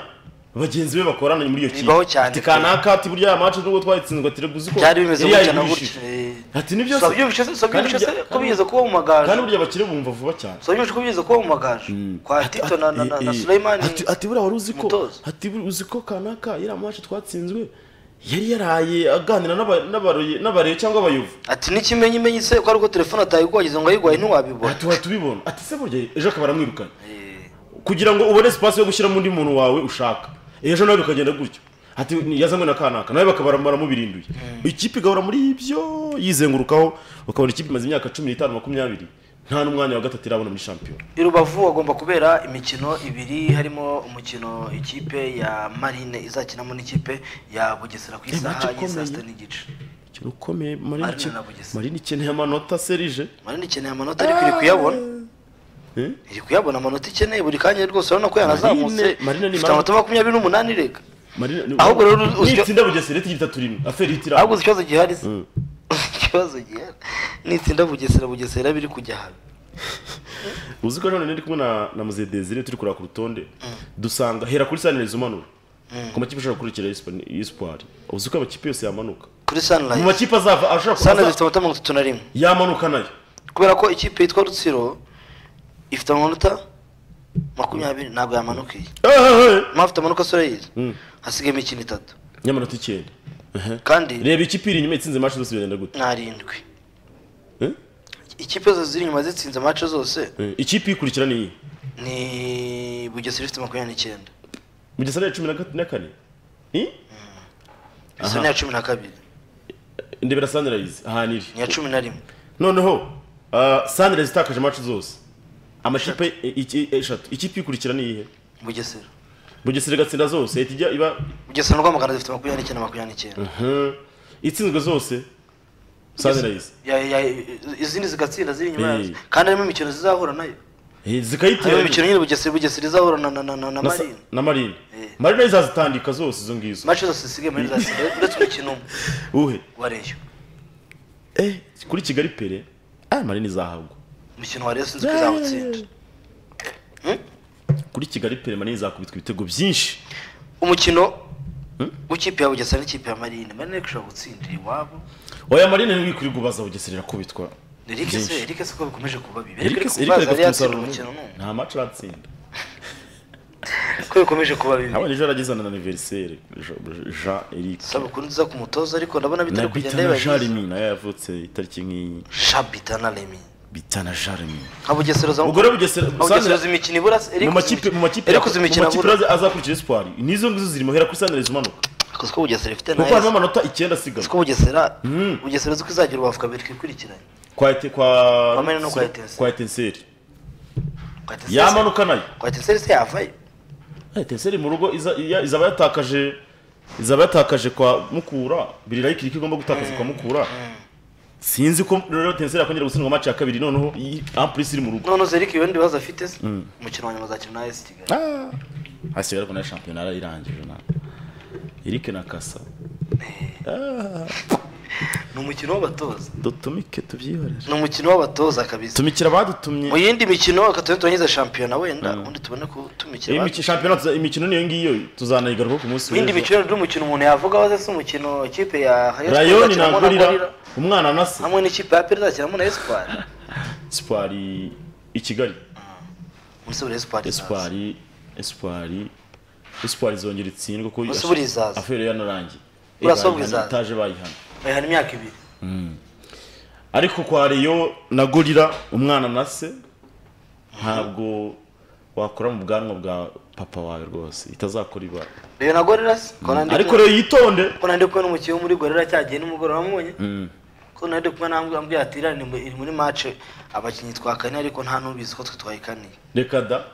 bagenzi be bakorana muri iyo kipe Bibaho cyane ati pe. kanaka ati burya aya mace nubwo twayitsinzwe ati reka uzi ko byari bimeze yari gutya na yayigurishije." gutya eh. Ati ni byose. So byumvishe se so Kandi byumvishe se bya- ko bigeze kuba mu magaju kandi burya abakire bumva vuba cyane so byumvishe ko bigeze kuba mu magaju kwa Tito na na na- na Eh, eh, Suleiman ati ati buriya wari uzi ko Mutozo. ati buri- uzi ko kanaka iriya mace twatsinzwe yari yaraye aganira n'aba- n'abaroye- n'abareyo cyangwa abayovu ati n'ikimenyi menyi se ko ari uko telefone atayigwagize ngo ayigwaye ntiwabibona ati tubibona ati se burya ejo akaba aramwirukana kugira ngo ubone sipasi yo gushyiramo undi muntu wawe ushaka ejo nawe bikagenda gutyo ati yazanywe na kanaka nawe bakaba baramubirinduye ikipe igahora muri ibyo yizengurukaho ukabona ikipe imaze imyaka cumi n'itanu makumyabiri nta n'umwanya wa gatatu irabona muri shampiyona i rubavu hagomba kubera imikino ibiri harimo umukino ikipe ya marine izakinamo n'ikipe ya bugesera ku Eh, match isaha ya saa ikomeye. sita n'igice ikintu ukomeye marine Marine iken- na Bugesera. marine ikeneye amanota serije marine ikeneye amanota ariko iri kuyabona Eh? iri kuyabona amanota ikeneye buri kanya rwose urabona ko yanazamutse Marine- Marine ni ifite amanota makumyabiri n'umunani reka marine ni- Ahubwo rero uzyo- nitsinda bugesera ihita itatu rimwe aferi ihita iramba ahubwo uzi ikibazo gihari se ikibazo gihari nitsinda bugesera bugesera biri kujya hano uzi ko none ndi kumwe na na muze Desire turi kureba ku rutonde dusanga hera kuri sanirizi umanura ku makipe ashobora gukurikira espoir uzi ko amakipe yose yamanuka kuri mu sanirayizi makipe azava ashobora sanirayizi kuza ifite amanota mirongo itatu na rimwe yamanuka nayo kubera ko ikipe yitwa rutsiro ifite amanota makumyabiri ntabwo yamanukiye mpamvu afite amanota soreyizi Mm. hasigaye imikino itatu nyamanota icyenda Aha. kandi reba ikipe iri inyuma itsinze match zose biragenda gute narindwi Eh? ikipe zose ziri inyuma zitsinze amace zose Eh, ikipe ikurikira niyi ni bugesera ifite makumyabiri n'icyenda mugesera ya cumi na gat- na kane Eh? isa ni iya cumi na kabiri ndebera sanirayizi ahantu iri ni iya cumi na rimwe noneho sanirayizi itakaje match zose amakipe eh, iki- eh, eshatu ikipe ikurikira niyihe bugesera bugesera igatsinda zose ihita ijya iba bugesera na rwamagana zifite makumyabiri n'icyenda makumyabiri n'icyenda Mhm. itsinzwe zose sanirayizi Ya- ya- izindi zigatsinda ziri inyuma yazo Eh. kandi harimo imikino zizahura nayo Eh, harimo zikayitira imikino nyine bugesera bugesera izahura na na na na na na sa- marine na marine Eh. marine nayo izazitandika zose izo ngizo mace zose zisigaye muri za sida uretse umukino umwe uhe wa reyo Eh, kuri kigali pere ah, marine izahabwa umukino wa reyo sinzi ko izawutsinda Hmm? kuri kigali pere marine izakubitwa ibitego byinshi umukino w'ikipe ya bugesera n'ikipe ya marine marine ishobora gutsindira iwabo oya marine ntiwikwirirwa kubaza bugesera irakubitwa Eric se byinshi. Eric se ko bikomeje kuba bibi Eric- Eric Eric kubaza yari agafite yatsinda umusaruro umukino munini. n'umwe nta match aratsinda ko bikomeje kuba bibi abana ejo yaragezana na aniveriseri jean eric sabukuru nziza ku mutoza ariko ndabona na bitari kugenda bitana biba jean byiza remy nayo yavutse itariki nk'iyi shabita na remi bita na jarimi nka bugesera za ubwo rero bugesera bugesera imikino ibura mu makipe mu makipe iri kuza imikino mu makipe abura aza- azakurikira espoir n'izo ngizo zirimo hera kuri sanirezi umanuka kuko bugesera ifite kuko harimo nayo amanota icyenda asigaye kuko bugesera Mm. bugesera uzi ko izagira urubavu kabiri twikurikiranye kwa ete kwa Kwa Mena no kwa Etincelles. kwa etenseri kwa Etincelles- yamanuka nayo kwa etenseri se yavayo etenseri mu rugo iza- iya- izaba yatakaje izaba yatakaje kwa mukura birira ikiri ko igomba gutakaza kwa mukura sinzi ko rero etenseri yakongera gutsindwa match ya kabiri noneho iyi- en plus iri mu rugo none uzi ibindi bibazo afite se umukino wa nyuma azakina na esi kigali Ah, hasi rero kuna shampiyona yarayirangije na Eric na Kasa Ah, ni umukino w'abatoza dutumike tubyihorere ni umukino w'abatoza kabisa tumikira abadutumye mu yindi mikino reka tube turangiza shampiyona wenda Mm. ubundi tubone kutumikira iyi abandi. miki- shampiyona tuza- imikino niyo ngiyo tuzanayigaruka ku munsi mu yindi mikino ni umukino umuntu yavuga waze se umukino ikipe ya Rayon Sports rayoni izakinamo na ntabwo urira Gorilla, umwana na se hamwe n'ikipe ya peri izakinamo na esipari sipari i kigali umunsi buri esipari esipari esipari esipari zongera itsindwa ko Gusa ubu rizaza. aferi yanarangiye Urasa ubu Bayihana, rizaza. itaje bayihana bayihana imyaka ibiri ariko kwa reyo na gorira umwana na se ntabwo wakora mu bwanwa bwa papa wawe rwose itazakora ibara reyo na gorira se ko nandi ariko rero yitonde ko nandi kumwe n'umukinnyi wo muri gorira cyagiye nimugoroba namubonye Mm. ko nandi kumwe nambwe ambwiye ati iriya ni mu- iri muri mace abakinnyi twakaniye ariko nta n'ubizi ko twe twayikaniye reka da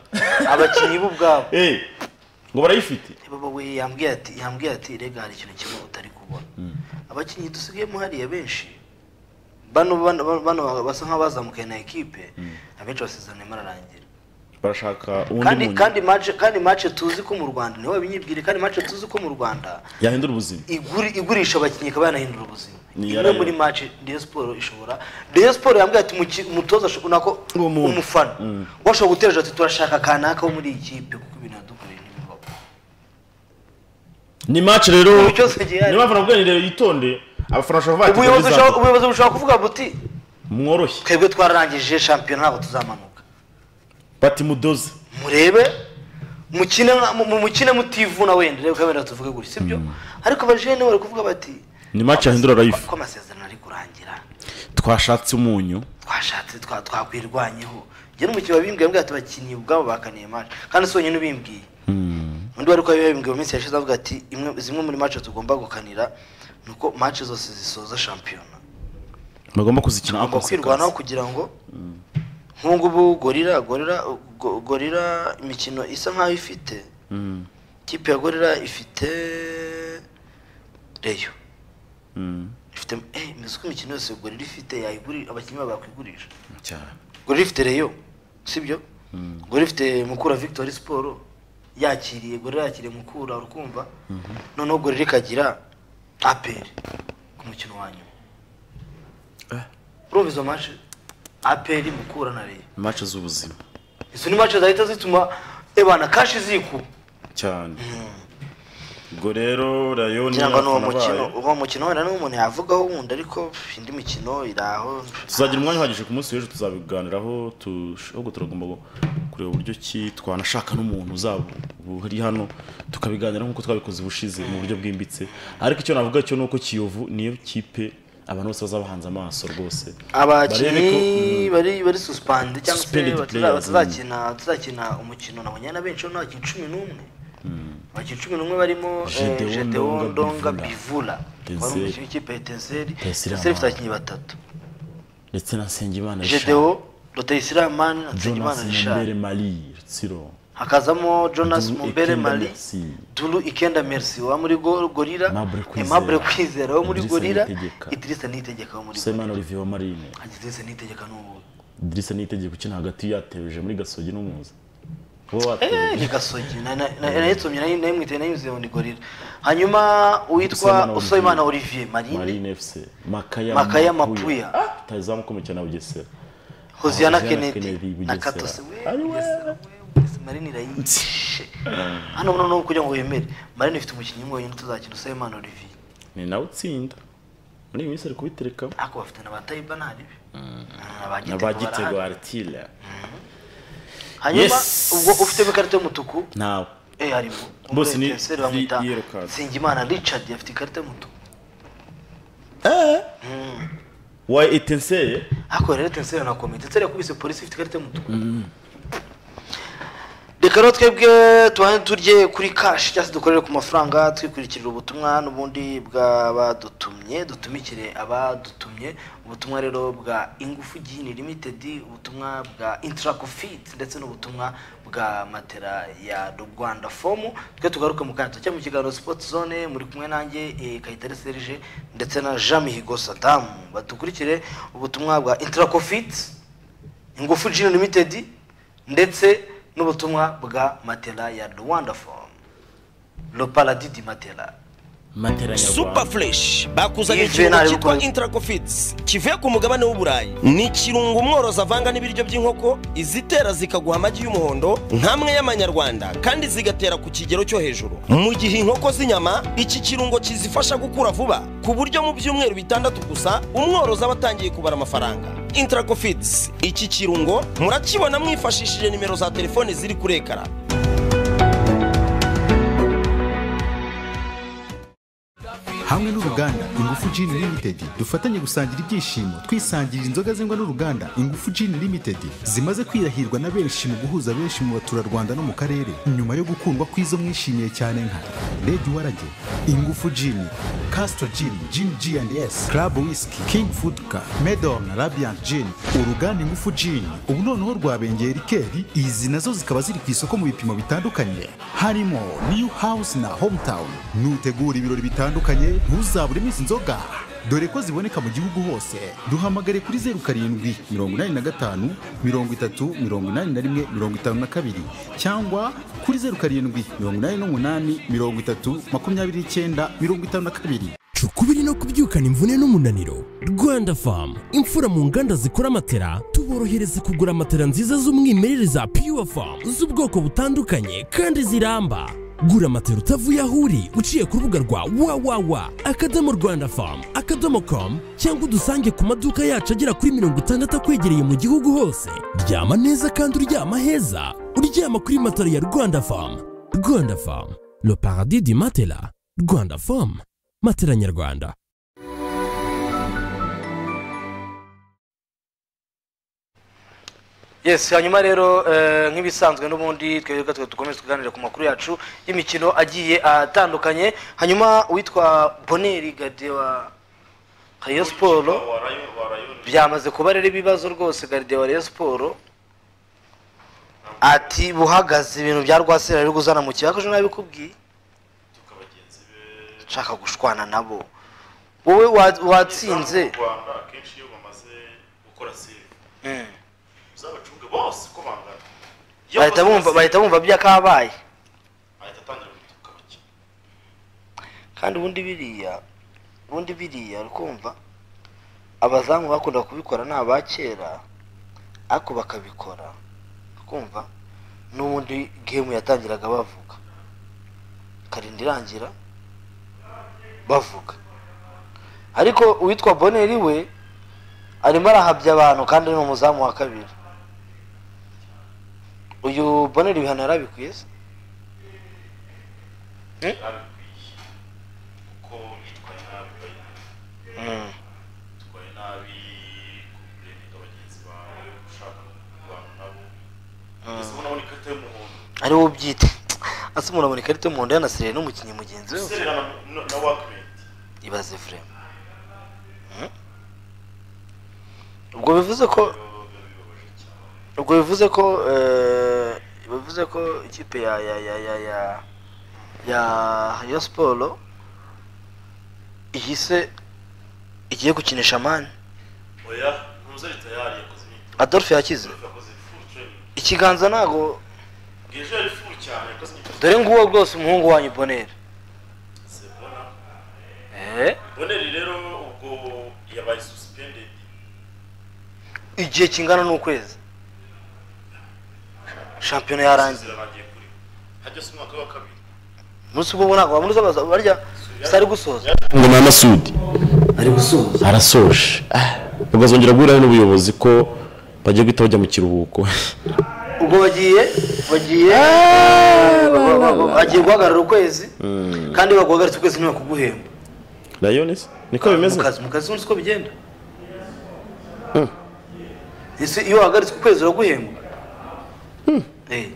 abakinnyi bo ubwabo Eh, ngo barayifite baba we yambwiye ati yambwiye ati rega hari ikintu kimwe utari kubona abakinnyi dusigayemo hariya benshi bano bano bano basa nk'abazamukaye na ekipe abenshi basezerano irimo ararangira barashaka uwundi kandi muntu kandi match kandi match tuzi ko mu Rwanda niwe wabinyibwira kandi match tuzi ko mu Rwanda yahindura ubuzima iguri- igurisha abakinnyi ikaba yanahindura ubuzima Ni imwe yarayo. muri match Rayon Sport ishobora Rayon Sport yambwiye ati "Muki- umutoza ashobora- nako Uwo muntu. umufana Mm. washobora gutereja ati turashaka kanaka wo muri iyi kipe kuko ibintu yadukoreye ntibibaho ni match rero Ibi byose gihari. niyo mpamvu nabwo rero yitonde abafana bashobora kuvuga ubuyobozi bushobora- bati ubuyobozi bushobora kuvuga buti mworoshye twebwe twararangije shampiyona ntabwo tuzamanuka bati mudoze murebe mukine mwa- mu- mukine mutivuna wenda reba kabera tuvuge gutya sibyo ariko abajene bari kuvuga bati Ni match yahindura life. ko amasezerano ari kurangira twashatse umunyu twashatse twa- twakwirwanyeho njye n'umukinnyi wabimbwiye mbwira ati abakinnyi ubwabo bakaniye match kandi si wonyine ubimbwiye undi wari kubimbwiye mu minsi yashize avuga ati imwe- zimwe muri match tugomba gukanira ni uko match zose zisoza shampiyona bagomba kuzikina ako tugomba kwirwanaho kugira ngo nk'ubu ngubu gorira gorira go- gorira imikino isa nk'aho ifite ikipe ya gorira ifite reyo ifite eh mbizi ko imikino yose gorira ifite yayigurira abakinnyi babo bakwigurisha gorira ifite reyo sibyo gorira ifite mukura victory siporo yakiriye gorira yakiriye mukura urukumva noneho gorira ikagira aperi ku mukino wa nyuma urumva izo match aperi mukura na reyo match z'ubuzima izo ni match zahita zituma ebana kashi zikuba cyane ubwo rero rayoni kugira ngo ni uwo abafana mukino bayo- uwo mukino wenda niwo umuntu yavugaho wundi ariko pff, indi mikino iri aho tuzagira umwanya uhagije ku munsi w'ejo tuzabiganiraho tu- ahubwo turagomba gu- kureba uburyo ki twanashaka n'umuntu uzaba uri hano tukabiganira nk'uko twabikoze ubushize mu buryo bwimbitse ariko icyo navuga cyo ni uko kiyovu niyo kipe abantu bose bazabahanze amaso rwose abakinnyi bari bari suspend cyangwa se Suspended bataza- players, batazakina batazakina umukino nabonye na benshi urabona abakinnyi cumi n'umwe abakinnyi cumi n'umwe barimo eh, Gedeon Gedeon Ndonga Ndonga Bivula. Bivula wari Tenseri. umukinnyi w'ikipe ya Tenseri Tenseri Tenseri ifite Amara. abakinnyi batatu ndetse na Nsengimana Richard Gedeon Rutayisiramani na Jonas Nsengimana Richard Mbere Marie Rutsiro hakazamo jonas Duru mumbere Ikenda mari Merci. duru ikenda merci wa muri Go- gorira Aimable Kwizera. Aimable kwizera wo muri Idrissa gorira Niyitegeka. idirisa nitegeka wo muri gorira Semana Olivier Marine idirisa nitegeka n'ubu Idrissa Niyitegeka ukina hagati yatebeje muri Gasogi n'Umuza wowe eh watebeje ni gasogi na- na- na- nayitsomye nayo nayo mwite nayo nzeye muri gorira hanyuma uwitwa Usabimana Olivier. usabimana olivier marine Marine FC Makaya Makaya Mapuya. utazamu komekera na Bugesera hosiana Hoziyana Kennedy, kennedy na Bugesera. katose we Ari we. Bugesera, we, Bugesera, marine irayishe hano noneho kugira ngo wemere marine ifite umukinnyi umwe wenyine tuzakina usabimana olivier ni nawe utsinda muri iyi minsi ari kubiterekamo ariko bafite na batayiba ntaribi na ba gitego aritire hanyuma Yes. ubwo ufite ikarita y'umutuku nawe eh harimo Bose ni Umutenseri bamwita vi- yellow card. Nsengimana Richard afite ikarita y'umutuku wa etenseye ariko rero tenseri na komite tenseri yakubise polisi ifite ikarita y'umutuku reka rero twebwe tubanze turye kuri kashi cyangwa se dukorere ku mafaranga twikurikirira ubutumwa n'ubundi bw'abadutumye dutumikire abadutumye ubutumwa rero bwa ingufu gini limitedi ubutumwa bwa intarakofiti ndetse n'ubutumwa bwa matera ya rwanda fomu twe tugaruke mu kanya cyangwa mu kiganiro sipoti zone muri kumwe nanjye eh, kayitare serge ndetse na jean mihigo sadamu badukurikire ubutumwa bwa intarakofiti ingufu gini limitedi ndetse n'ubutumwa bwa matela ya rwanda fomu le paradis du matela matera super nyarwanda fresh bakuzanye Yves ikirungo Bernard cyitwa Rukondo. intracofits kivuye ku mugabane w'uburayi ni ikirungo umworozi avanga n'ibiryo by'inkoko izitera zikaguha amagi y'umuhondo nk'amwe y'amanyarwanda kandi zigatera ku kigero cyo hejuru mu gihe inkoko z'inyama iki kirungo kizifasha gukura vuba ku buryo mu byumweru bitandatu gusa umworozi aba atangiye kubara amafaranga intracofits iki kirungo murakibona mwifashishije nimero za telefone ziri kuri ekara hamwe n'uruganda ingufu Gin Limited dufatanye gusangira ibyishimo twisangirira inzoga zengwa n'uruganda ingufu Gin Limited zimaze kwirahirwa na benshi mu guhuza benshi mu baturarwanda no mu karere nyuma yo gukundwa kw'izo mwishimiye cyane nka Red Warage ingufu Gin Castro Gin Gin G&S Club Whisky King Food Car Medon Radiant Gin uruganda ingufu Gin ubu noneho rwabengeye rikeri izi nazo zikaba ziri ku isoko mu bipimo bitandukanye harimo New House na Hometown nutegura ibirori bitandukanye ntuzaburemo izi nzoga dore ko ziboneka mu gihugu hose duhamagare kuri zeru karindwi mirongo inani na gatanu mirongo itatu mirongo inani na rimwe mirongo itanu na kabiri cyangwa kuri zeru karindwi mirongo inani n'umunani mirongo itatu makumyabiri n'icyenda mirongo itanu na kabiri Cuka ukubiri no kubyukana imvune n'umunaniro rwanda famu imfura mu nganda zikora amatera tuborohereza kugura amatera nziza z'umwimerere za pure famu z'ubwoko butandukanye kandi ziramba gura amatera utavuye aho uri uciye ku rubuga rwa wawawa akadomo rwanda famu akadomo komu cyangwa udusange ku maduka yacu agera kuri mirongo itandatu akwegereye mu gihugu hose ryama neza kandi uryama heza uryama kuri matera ya rwanda famu rwanda famu le paradis du matela rwanda famu matera nyarwanda yes hanyuma rero eh, nk'ibisanzwe n'ubundi twebwe twe dukomeze tuganire ku makuru yacu y'imikino agiye atandukanye hanyuma uwitwa boneri gade wa rayo siporo byamaze kuba rero ibibazo rwose garide wa rayo siporo ati buhagaze ibintu bya rwasera riri guzana mu kibazo nabikubwiye nshaka gushwana nabo wowe wa- watsinze mu rwanda akenshi iyo bamaze gukora save Mm. uzabacunge bose uko bangana Iyo bahita bakoze bumva save, bahita bumva byakabaye ahita atangira gutuka abakina kandi ubundi biriya ubundi biriya kumva abazamu bakunda kubikora ni aba kera ariko bakabikora kumva n'ubundi gemu yatangiraga bavuga karinda irangira bavuga ariko uwitwa boneri we arimo arahabya abantu kandi ni umuzamu wa kabiri uyu boneri ibihano yarabikwiye se yarabikwiye kuko yitwaye nabi bayina yitwaye nabi kurenga bagenzi bawe ushaka kurwana nabo ese ubona ni ikarita y'umuhondo ari wo ubyite ase umuntu abona ikarita y'umuhondo yanasereye n'umukinnyi mugenzi we userera na- na- na wakimenti ibaze vurema ubwo bivuze ko ubwo bivuze ko eh, bivuze ko ikipe ya ya ya ya ya ya ya siporo ihise igiye gukinisha mani oya ntuzari tayari yakoze imyitozo adolphe yakize yakoze full training ikiganza ntago ngejo yari full cyane yakoze imyitozo dore nguwo rwose umuhungu wanyu bonere sebona eh? boneri rero ubwo yabaye suspended igihe kingana n'ukwezi shampiyona yarangiye isezerano agiye kuri hajya se umwaka wa kabiri umunsi ubwo ntabwo wamuruza abaza- barya gusa ari gusoza ngo na masudi ari gusoza arasoje Ah, bazongera guhura n'ubuyobozi ko bagiye guhita bajya mu kiruhuko ubwo bagiye bagiye ba- ba- ba- agiye guhagarara ukwezi kandi baguhagaritse ukwezi ntibakuguhemba rayonesi niko bimeze mu kazi mu kazi uzi ko bigenda ese iyo wahagaritse ukwezi uraguhembwa Eh,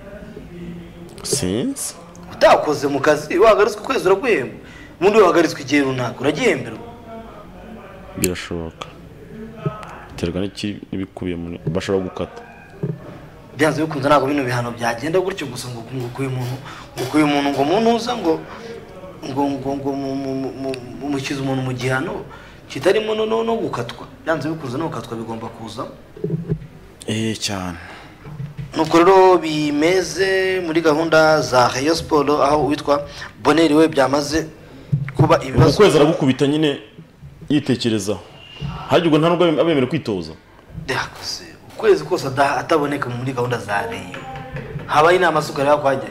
sinzi utakoze mu kazi iyo wahagaritswe ukwezi uraguhembwa ubundi iyo wahagaritswe igihe runaka uragihemberwa birashoboka biterwa n'iki- n'ibikubiye muri bashobora gukata byanze bikunze ntabwo bino bihano byagenda gutyo gusa ngo ngo ukuye umuntu ngo ukuye umuntu ngo umuntu uza ngo ngo ngo ngo mu- mu- mu- mu- mu- mushyize umuntu mu gihano kitarimo no no no gukatwa byanze bikunze no gukatwa bigomba kuzamo eh cyane nuko rero bimeze muri gahunda za Rayon Sport aho witwa Bonheur we byamaze kuba mu ibibazo kwezi aragukubita nyine yitekerezaho harya ubwo nta nubwo abe- abemerewe kwitoza byakoze ukwezi kose ada- ataboneka muri gahunda za Rayon habaye inama z'ukarere kwajya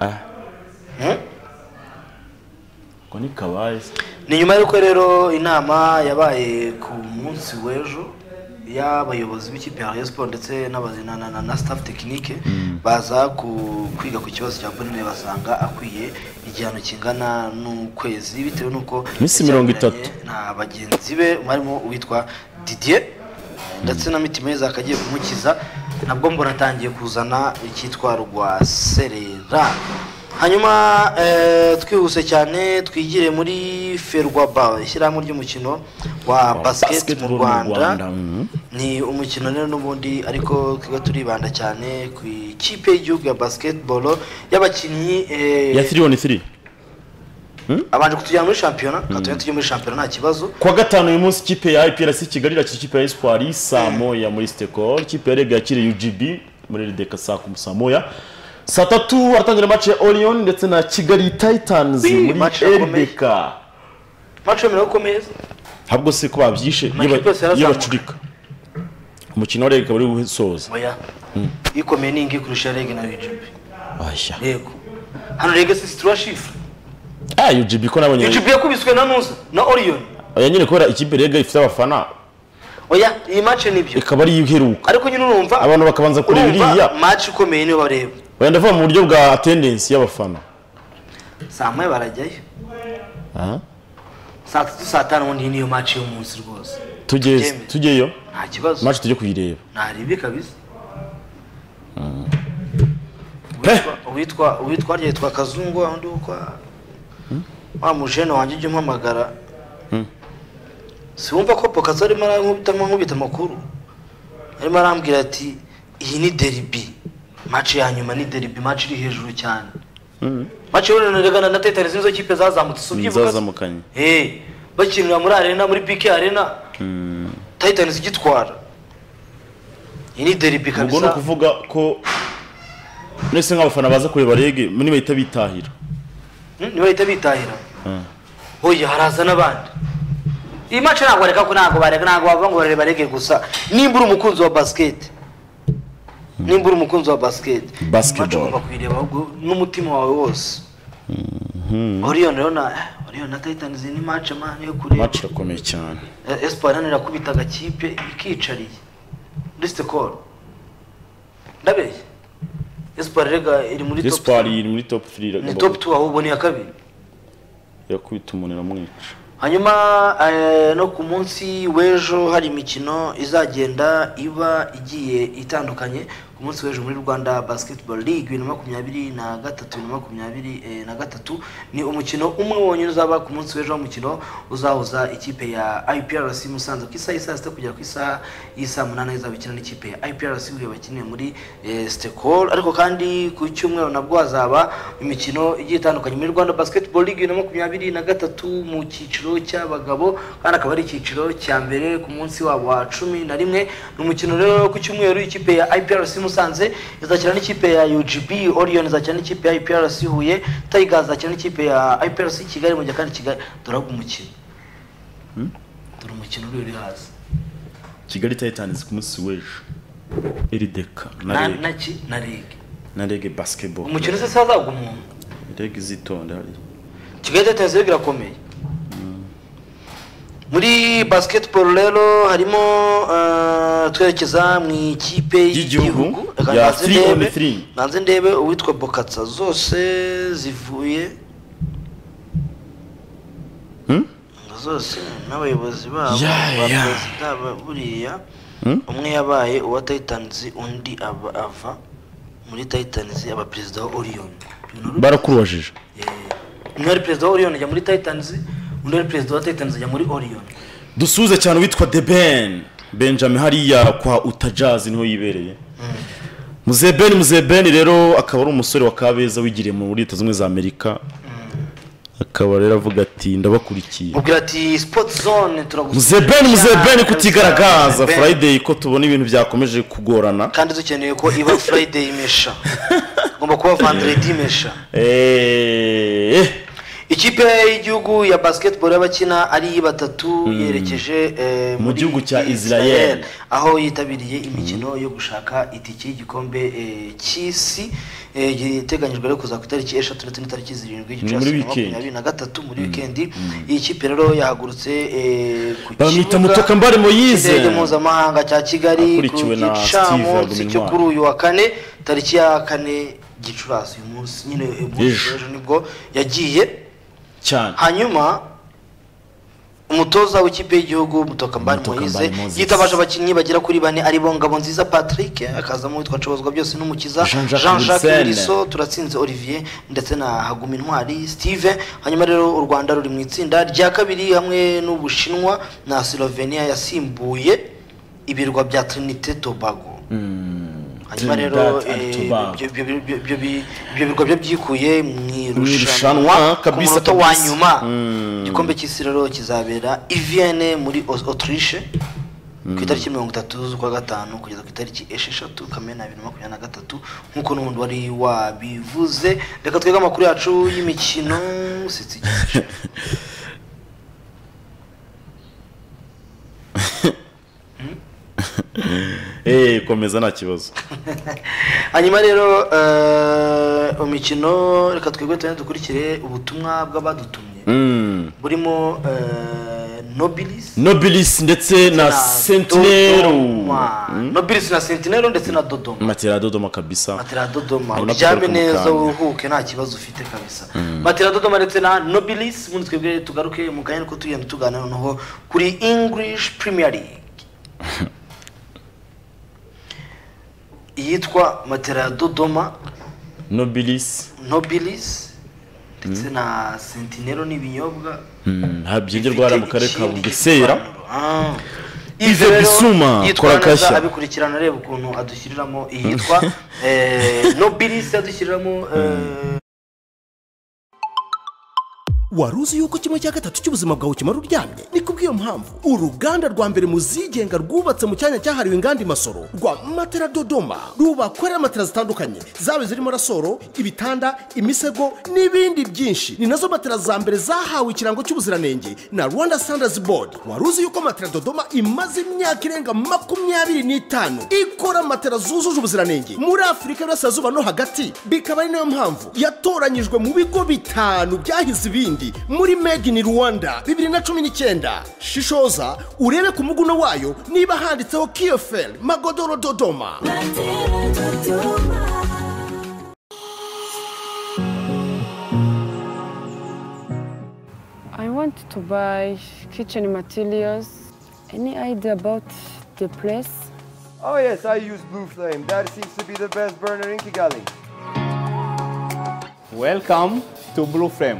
ah ngo ntikabaye se. ni nyuma y'uko rero inama yabaye ku munsi w'ejo y'abayobozi b'ikipe ya Rayon Sport ndetse n'abazi- na- na- na- na staff tekinike baza ku- kwiga ku kibazo cya bonine basanga akwiye igihano kingana n'ukwezi bitewe n'uko Iminsi mirongo yajyanye itatu. na bagenzi be harimo uwitwa didier ndetse na mitima yeza akagiye kumukiza nabwo mbona atangiye kuzana icyitwa rwa serera hanyuma eh, twihuse cyane twigire muri ferwaba ishyirahamwe ry'umukino wa basiketi mu basketball mu Rwanda, rwanda mhm. ni umukino rero n'ubundi ariko twiga turibanda cyane ku ikipe y'igihugu ya basiketibolo y'abakinnyi eh, ya tiri oni tiri abanje kutujyana muri shampiyona katujya tujya muri shampiyona nta kibazo kuwa gatanu uyu munsi ikipe ya iprc kigali irakira ikipe ya espoir saa moya muri stekol ikipe ya rega yakiriye ugb muri rideka saa kumi saa moya saa tatu haratangira mace ya orion ndetse na kigali titans muri match irakomeye. rdk mace yemerewe gukomeza habwo se ko babyishe iyo Amakipe yose ba- iyo yarazamuka. bacurika umukino wa rega bari gusoza oya ikomeye ni ingi kurusha rege na ugb aya yego hano rege si situra shifure ah ugb ko nabonye ugb yakubiswe na nusa na oriyoni aya nyine kubera ikipe rega ifite abafana oya iyi mace nibyo ikaba ariyo iheruka ariko nyine urumva abantu bakabanza kureba iriya urumva mace ikomeye niyo bareba oya ndavuga mu buryo bwa atendensi y'abafana saa moya barajyayo Aha. saa tatu saa tanu ubundi niyo mace y'umunsi rwose tujye Byemeye. tujyeyo nta kibazo mace tujye kuyireba ntarebe kabisa Uwitwa- uwitwa uwitwa harya yitwa kazungu wa wundi witwa wa mujene wanjye ujya umpamagara si wumva ko pokazi arimo arankubita nkubita amakuru arimo arambwira ati iyi ni deribi maci ya nyuma ni deribi maci iri hejuru cyane maci y'urunegana na tetani z'izo kipe zazamutse si ubyibuka se? zazamukanye Eh, bakinira muri arena muri pike arena titans igitwara iyi ni deribi ubwo ni kabisa ukuvuga ko mwese nk'abafana baza kureba rege mwe nibahita bitahira Hmm, ntibahita bitahira hoya haraza n'abandi iyi mace ntabwo bareka ko ntabwo bareka ntabwo bavuga ngo bareba rege gusa nimba uri umukunzi wa basiketi nimba uri umukunzi wa basiketi iyi mace Basketball. ugomba kuyireba ahubwo n'umutima wawe wose oriyoni rero na oriyoni na titans ni mace mani yo kureba mace irakomeye cyane Eh, espoir hano irakubita agakipe ikicariye muri sikoro ndabeshya espoir rega iri muri top espoir two. iri muri top 3 ni top two ahubwo ni iya kabiri yakubita umuntu iramwica hanyuma eh, no ku munsi w'ejo hari imikino izagenda iba igiye itandukanye ku munsi w'ejo muri rwanda basketball league bibiri na makumyabiri na gatatu bibiri na makumyabiri eh, na gatatu ni umukino umwe wonyine uzaba ku munsi w'ejo umukino uzahuza ikipe ya iprc musanze ku isaha y'isaa sita kugera ku isaha y'isaa munani izaba ikina n'ikipe ya iprc uyu bakiniye muri eh, stekol ariko kandi ku cyumweru nabwo hazaba imikino igiye itandukanye muri rwanda basketball league bibiri na makumyabiri na gatatu mu cyiciro cy'abagabo kandi akaba ari icyiciro cya mbere ku munsi wabo wa cumi na rimwe ni umukino rero ku cyumweru ikipe ya iprc musanze izakina n'ikipe ya ugb orion izakina n'ikipe ya iprc huye tiger izakina n'ikipe ya iprc kigali mu gihe kandi kigali dore ahubwo umukino dore umukino uri uri hasi kigali titans ku munsi w'ejo irideka na na na rege ki na rege na rege basketball umukino se sazagwa umuntu rege izitonde hariya kigali tetesi rege irakomeye muri basketball rero harimo eh, twerekeza mu ikipe Y'igihugu, y'igihugu Reka ya nanze three on ndebe- three. nanze ndebe uwitwa bokatsa zose zivuye Hmm? zose n'abayobozi babo Ya, ba ya. perezida ba- buriya umwe yabaye uwa titans undi aba ava muri titans aba perezida wa orion barakurubajije umwe ari perezida wa orion ajya muri titans undi ari perezida wa titans ajya muri orion dusuze cyane witwa de ben benjamin hariya kwa utajazi niho yibereye muze ben muze ben rero akaba ari umusore wa kabeza wigiriye mu leta zimwe za amerika akaba rero avuga ati ndabakurikiye mubwira ati sport zone turagusubira muze ben muze ben kutigaragaza Ben. friday ko tubona ibintu byakomeje kugorana kandi dukeneye ko iba friday imesha igomba kuba vendredi imesha Eh, ikipe y'igihugu ya basketball y'abakina ari batatu yerekeje eh, Mu muri gihugu cya Israel, Israel. aho yitabiriye imikino yo gushaka itike y'igikombe eh, cy'isi eh, giteganyijwe ariko kuza ku itariki eshatu ndetse n'itariki zirindwi muri gicurasi weekend. makumyabiri na gatatu muri wikendi iyi kipe rero yahagurutse eh, ku bamwita kibuga mutokambare moyize cy'indege mpuzamahanga cya kigali ku Akurikiwe na gicamunsi Steve cyo Agumintwari. kuri uyu wa kane tariki ya kane gicurasi uyu munsi nyine uyu munsi Ejo. w'ejo nibwo yagiye cyane hanyuma umutoza w'ikipe y'igihugu mutokambari Mutokambari moyize Moses. yitabaje abakinnyi bagera kuri bane ari bo ngabo nziza patrick akazamo witwa nshobozwa byose n'umukiza Jean Jacques jean jacques Wilson. wilson turatsinze olivier ndetse na haguma intwari steve hanyuma rero u rwanda ruri mu itsinda rya kabiri hamwe n'ubushinwa na slovenia yasimbuye ibirwa bya trinité tobago hanyuma rero Trinidad eh, and Tobago. ibyo- ibyo- ibyo ibyo- ibyo- ibyo birwa byo byikuye mu irushanwa irushanwa ku kabisa, munota kabisa. wa nyuma Mm. igikombe cy'isi rero kizabera iviyene muri Aus- autriche ku itariki mirongo itatu z'ukwa gatanu kugeza ku itariki esheshatu kamena bibiri na makumyabiri na gatatu nk'uko n'ubundi wari wabivuze reka twege amakuru yacu y'imikino sitsi Eh, komeza nta kibazo hanyuma rero eh, mu mikino reka twebwe tugende dukurikire ubutumwa bw'abadutumye Mm. burimo eh, nobilis nobilis ndetse na sentinero Dodoma. nobilis na sentinero ndetse na dodoma matera dodoma kabisa matera dodoma Hanyuma uryame tugaruka mu neza kanya. uruhuke nta kibazo ufite kabisa matera dodoma ndetse na nobilis ubundi twebwe tugaruke mu kanya niko tugenda tuganira noneho kuri english premier league iyitwa matera dodoma nobilis nobilis ndetse na sentinero n'ibinyobwa habyimbye rwara mu karere ka bugesera Ive ive Bisuma, bisuma yitwara Twakashya. neza abikurikirana areba ukuntu adushyiriramo iyitwa eh, nobilis adushyiriramo eh, wari uzi yuko kimwe cya gatatu cy'ubuzima bwawe ukimara uryamye ni kubw'iyo mpamvu uruganda rwa mbere mu zigenga rwubatse mu cyanya cyahariwe inganda imasoro rwa matera dodoma rubakorera matera zitandukanye zaba zirimo rasoro ibitanda imisego n'ibindi byinshi ni nazo matera za mbere zahawe ikirango cy'ubuziranenge na rwanda standards board wari uzi yuko matera dodoma imaze imyaka irenga makumyabiri n'itanu ikora matera zujuje ubuziranenge muri afurika y'uburasirazuba no hagati bikaba ari nayo mpamvu yatoranyijwe mu bigo bitanu byahize ibindi muri made in rwanda bibiri na cumi n'icyenda shishoza urebe ku muguno wayo niba handitseho kiyoferi magodoro dodoma I want to buy kitchen materials. Any idea about the place? Oh yes, I use Blue Flame. That seems to be the best burner in Kigali. Welcome to Blue Frame.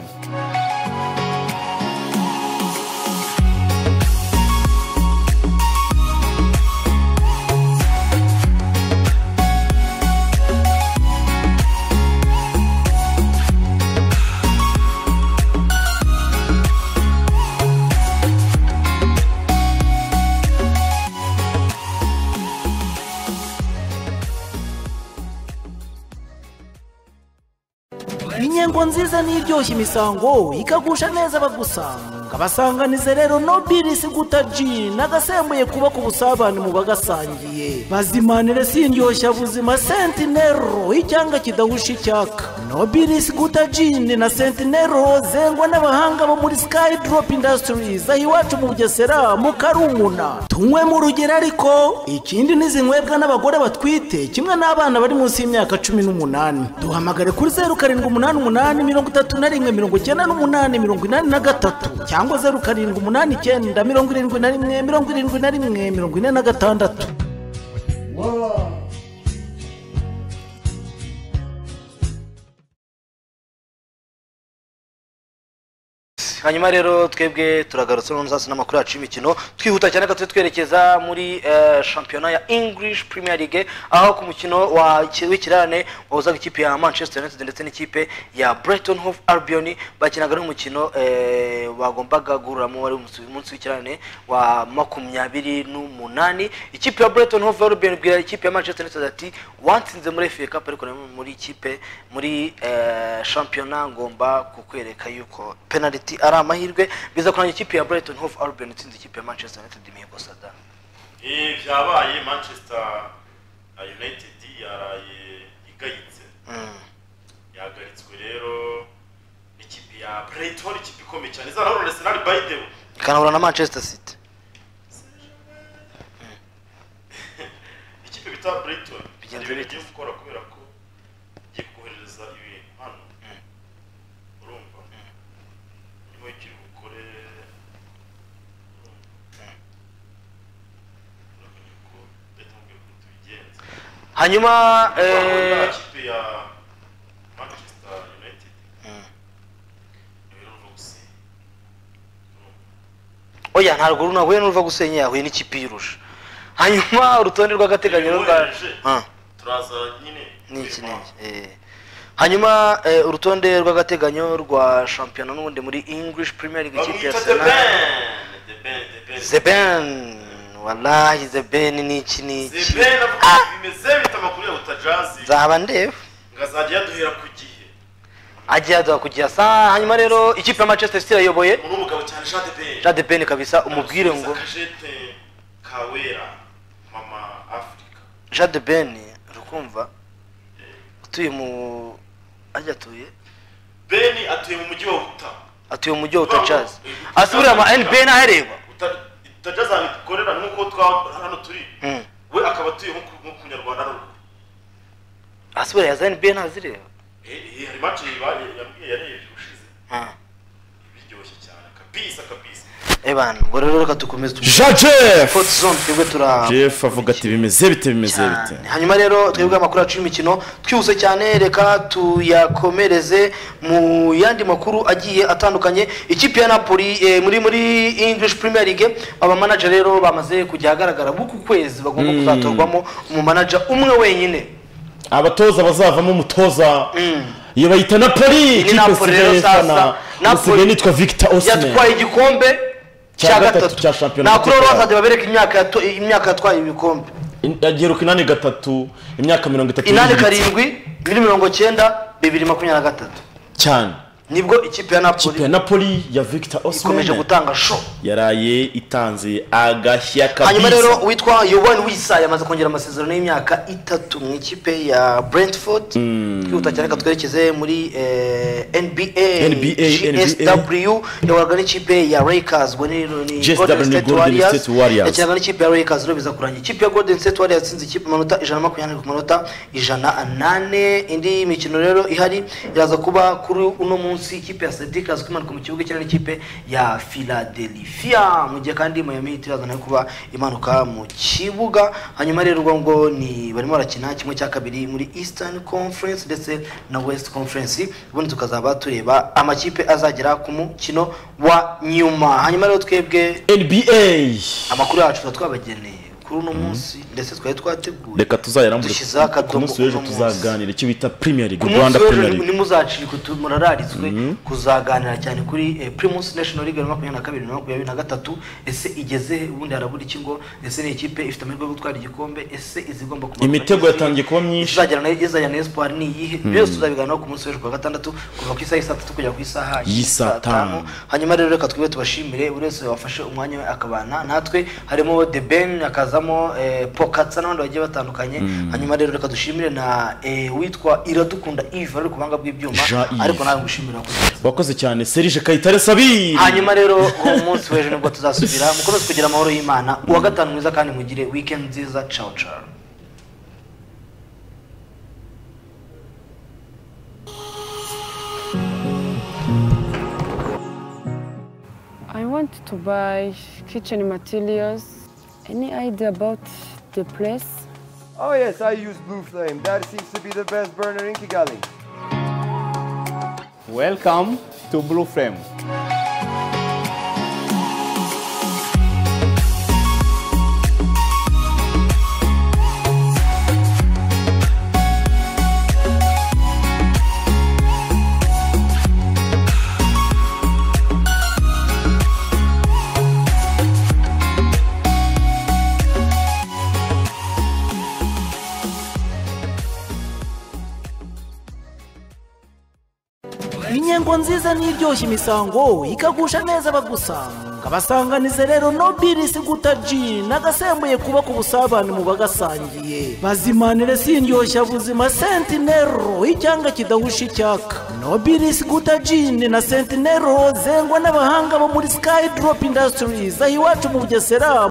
inyengo nziza n'iryoshya imisango ikagusha neza abagusanga basanganize rero nobilisi guta jini n'agasembuye kuba ku busabane mu bagasangiye bazimanire sindyoshya buzima sentinero icyanga kidahusha icyaka nobilis guta jini na sentinero zengwa n'abahanga bo muri sky drop industries aho iwacu mu bugesera mu karumuna tunywe mu rugero ariko ikindi n'izinywebwa n'abagore batwite kimwe n'abana bari munsi y'imyaka cumi n'umunani duhamagare kuri zeru karindwi umunani umunani mirongo itatu na rimwe mirongo icyenda n'umunani mirongo inani na gatatu cyangwa zeru karindwi umunani icyenda mirongo irindwi na rimwe mirongo irindwi na rimwe mirongo ine na gatandatu hanyuma rero twebwe turagarutse no nzasi n'amakuru yacu y'imikino twihuta cyane gato twerekeza muri eh, shampiyona ya english premier league aho ku mukino wa- w'ikirane wahuzaga ikipe ya manchester united ndetse n'ikipe ya brighton hove albion bakinaga n'umukino eh, bagombaga guhuriramo wari umunsi- umunsi w'ikirane wa makumyabiri n'umunani ikipe ya brighton hove albion ibwira ikipe ya manchester united ati watsinze muri fa cup ariko nari muri ikipe muri eh, shampiyona ngomba kukwereka yuko penaliti ari amahirwe biza kuranga ikipe ya brighton hove albion itsinze ikipe ya manchester united imihigo sada Eh, byabaye manchester united yaraye igayitse yagaritswe rero n'ikipe ya brighton ikipe ikomeye cyane izahura na arsenal by the way ikanahura na manchester city ikipe bita brighton hari Bigenze ibintu bite? igiye gukora kubera ko igiye kohereza ibintu hano urumva niba ikiri bukore hanyuma urabona eh, ikipe ya manchester united oya ntabwo runa huye n'uruva gusenya yahuye n'ikipe iyirusha hanyuma urutonde rw'agateganyo rwa Yohereje. Ah, turaza nyine n'iki n'iki eh. hanyuma eh, urutonde rw'agateganyo rwa shampiyona n'ubundi muri english premier league ikipe ya arsenal zeben wallahi zeben ni iki ni iki zeben avuga ngo bimeze bita amakuru ya utajazi nzaba ndeba ngazajya yaduhera ku gihe agiye aduha kugira saa hanyuma rero ikipe ya manchester city irayoboye uno mugabo cyane jean de ben jade ben kabisa umubwire ngo kajete kawera mama africa jade ben rukumva utuye mu ajya atuye ben atuye mu mujyi wa uta atuye mu mujyi wa utacazi asubira ama nbn ahareba utajazi ahantu dukorera nk'uko twa hano turi we akaba atuye nko ku- nko ku munyarwanda ari uko asubira yaza nbn azireba Eh, eh, hari match yabaye yambwiye yarebye ushize Ah. biryoshye cyane kabisa kabisa ebana ngo rero reka dukomeze Jean Jeff! Fort zone twebwe tura jeff avuga ati bimeze bite bimeze bite hanyuma rero twebwe amakuru yacu y'imikino twihuse cyane reka tuyakomereze mu yandi makuru agiye atandukanye ikipe ya napoli eh, muri muri english premier league abamanager rero bamaze kujya ahagaragara buku kwezi bagomba Mm. kuzatorwamo umumanager umwe wenyine abatoza bazavamo umutoza iyo bayita napoli ni ikipe napoli rero isigaye sasa ifana usigaye nitwa victor osine yatwaye igikombe Cya cya gatatu gatatu cya shampiyona nakuri rero y'Uburayi. bazajya babereka imyaka yato- imyaka yatwaye ibikombe agiheruka inani gatatu imyaka mirongo itatu inani n'ibiri. karindwi bibiri mirongo cyenda bibiri makumyabiri na gatatu cyane nibwo ikipe ya napoli ikipe ya napoli ya victor ikomeje osine gutanga show yaraye itanze agashya hanyuma rero kabisa uwitwa yowani wisa yamaze kongera amasezerano y'imyaka itatu mu ikipe ya brentford twihuta cyane reka twerekeze muri eh, nba NBA, gsw yahoraga n'ikipe ya lakers ubwo ni ni GSW Golden ni State Golden Warriors. State Warriors. yakinaga n'ikipe ya lakers rero biza kurangira ikipe ya golden state warriors yatsinze ikipe amanota ijana na makumyabiri ku manota ijana nane indi mikino rero ihari iraza kuba kuri uno munsi ikipe ya sedika azwi imanuka mu kibuga ikina n'ikipe ya philadelphia mu gihe kandi miami heat iraza nayo kuba imanuka mu kibuga hanyuma rero ubwo ngo ni barimo barakina kimwe cya kabiri muri eastern conference ndetse na west conference ubundi tukazaba tureba amakipe azagera ku mukino wa nyuma hanyuma rero twebwe nba amakuru yacu tuba twabageneye kuri uno munsi ndetse twari twateguye reka tuzayarambure dushyizeho akadomo ku munsi w'ejo uno munsi. tuzaganira icyo bita premier ku league munsi rwanda premier w'ejo league ntimuzacike murararitswe kuzaganira cyane kuri eh, primus national league bibiri na makumyabiri na kabiri bibiri na makumyabiri na gatatu ese igeze he? ubundi harabura iki ngo ese ni ikipe ifite amahirwe yo gutwara igikombe ese izigomba kumanuka imitego n'izindi? yatangiye kuba myinshi izagera na izajyana na espoir ni iyihe Mm. byose tuzabiganiraho ku munsi w'ejo kuwa gatandatu kuva ku isaha y'i saa tatu kugera ku isaha y'i y'isaa tanu hanyuma rero reka twebwe tubashimire buri wese wafashe umwanya we akabana natwe harimo the ben akaza hakazamo eh, pokatsa n'abandi bagiye batandukanye Mm. hanyuma rero reka dushimire na eh, witwa iradukunda eve ari ku buhanga bw'ibyuma Jean Yves. ariko nawe ngushimira kuko wakoze cyane serije kayitare sabi hanyuma rero uwo munsi w'ejo nibwo tuzasubira mukomeze kugira amahoro y'imana uwa gatanu mwiza kandi mugire weekend nziza ciao ciao I want to buy kitchen materials. Any idea about the place? Oh yes, I use Blue Flame. That seems to be the best burner in Kigali. Welcome to Blue Frame. inyengo nziza n'iryoshya imisango ikagusha neza abagusanga abasanganize rero nobilisi guta jini nagasembuye kubaka ubusabane mu bagasangiye bazimanire sindyoshya buzima sentinero icyanga kidahusha icyaka nobilisi guta jini na sentinero zengwa n'abahanga bo muri skyy drop industries aho iwacu mu bugesera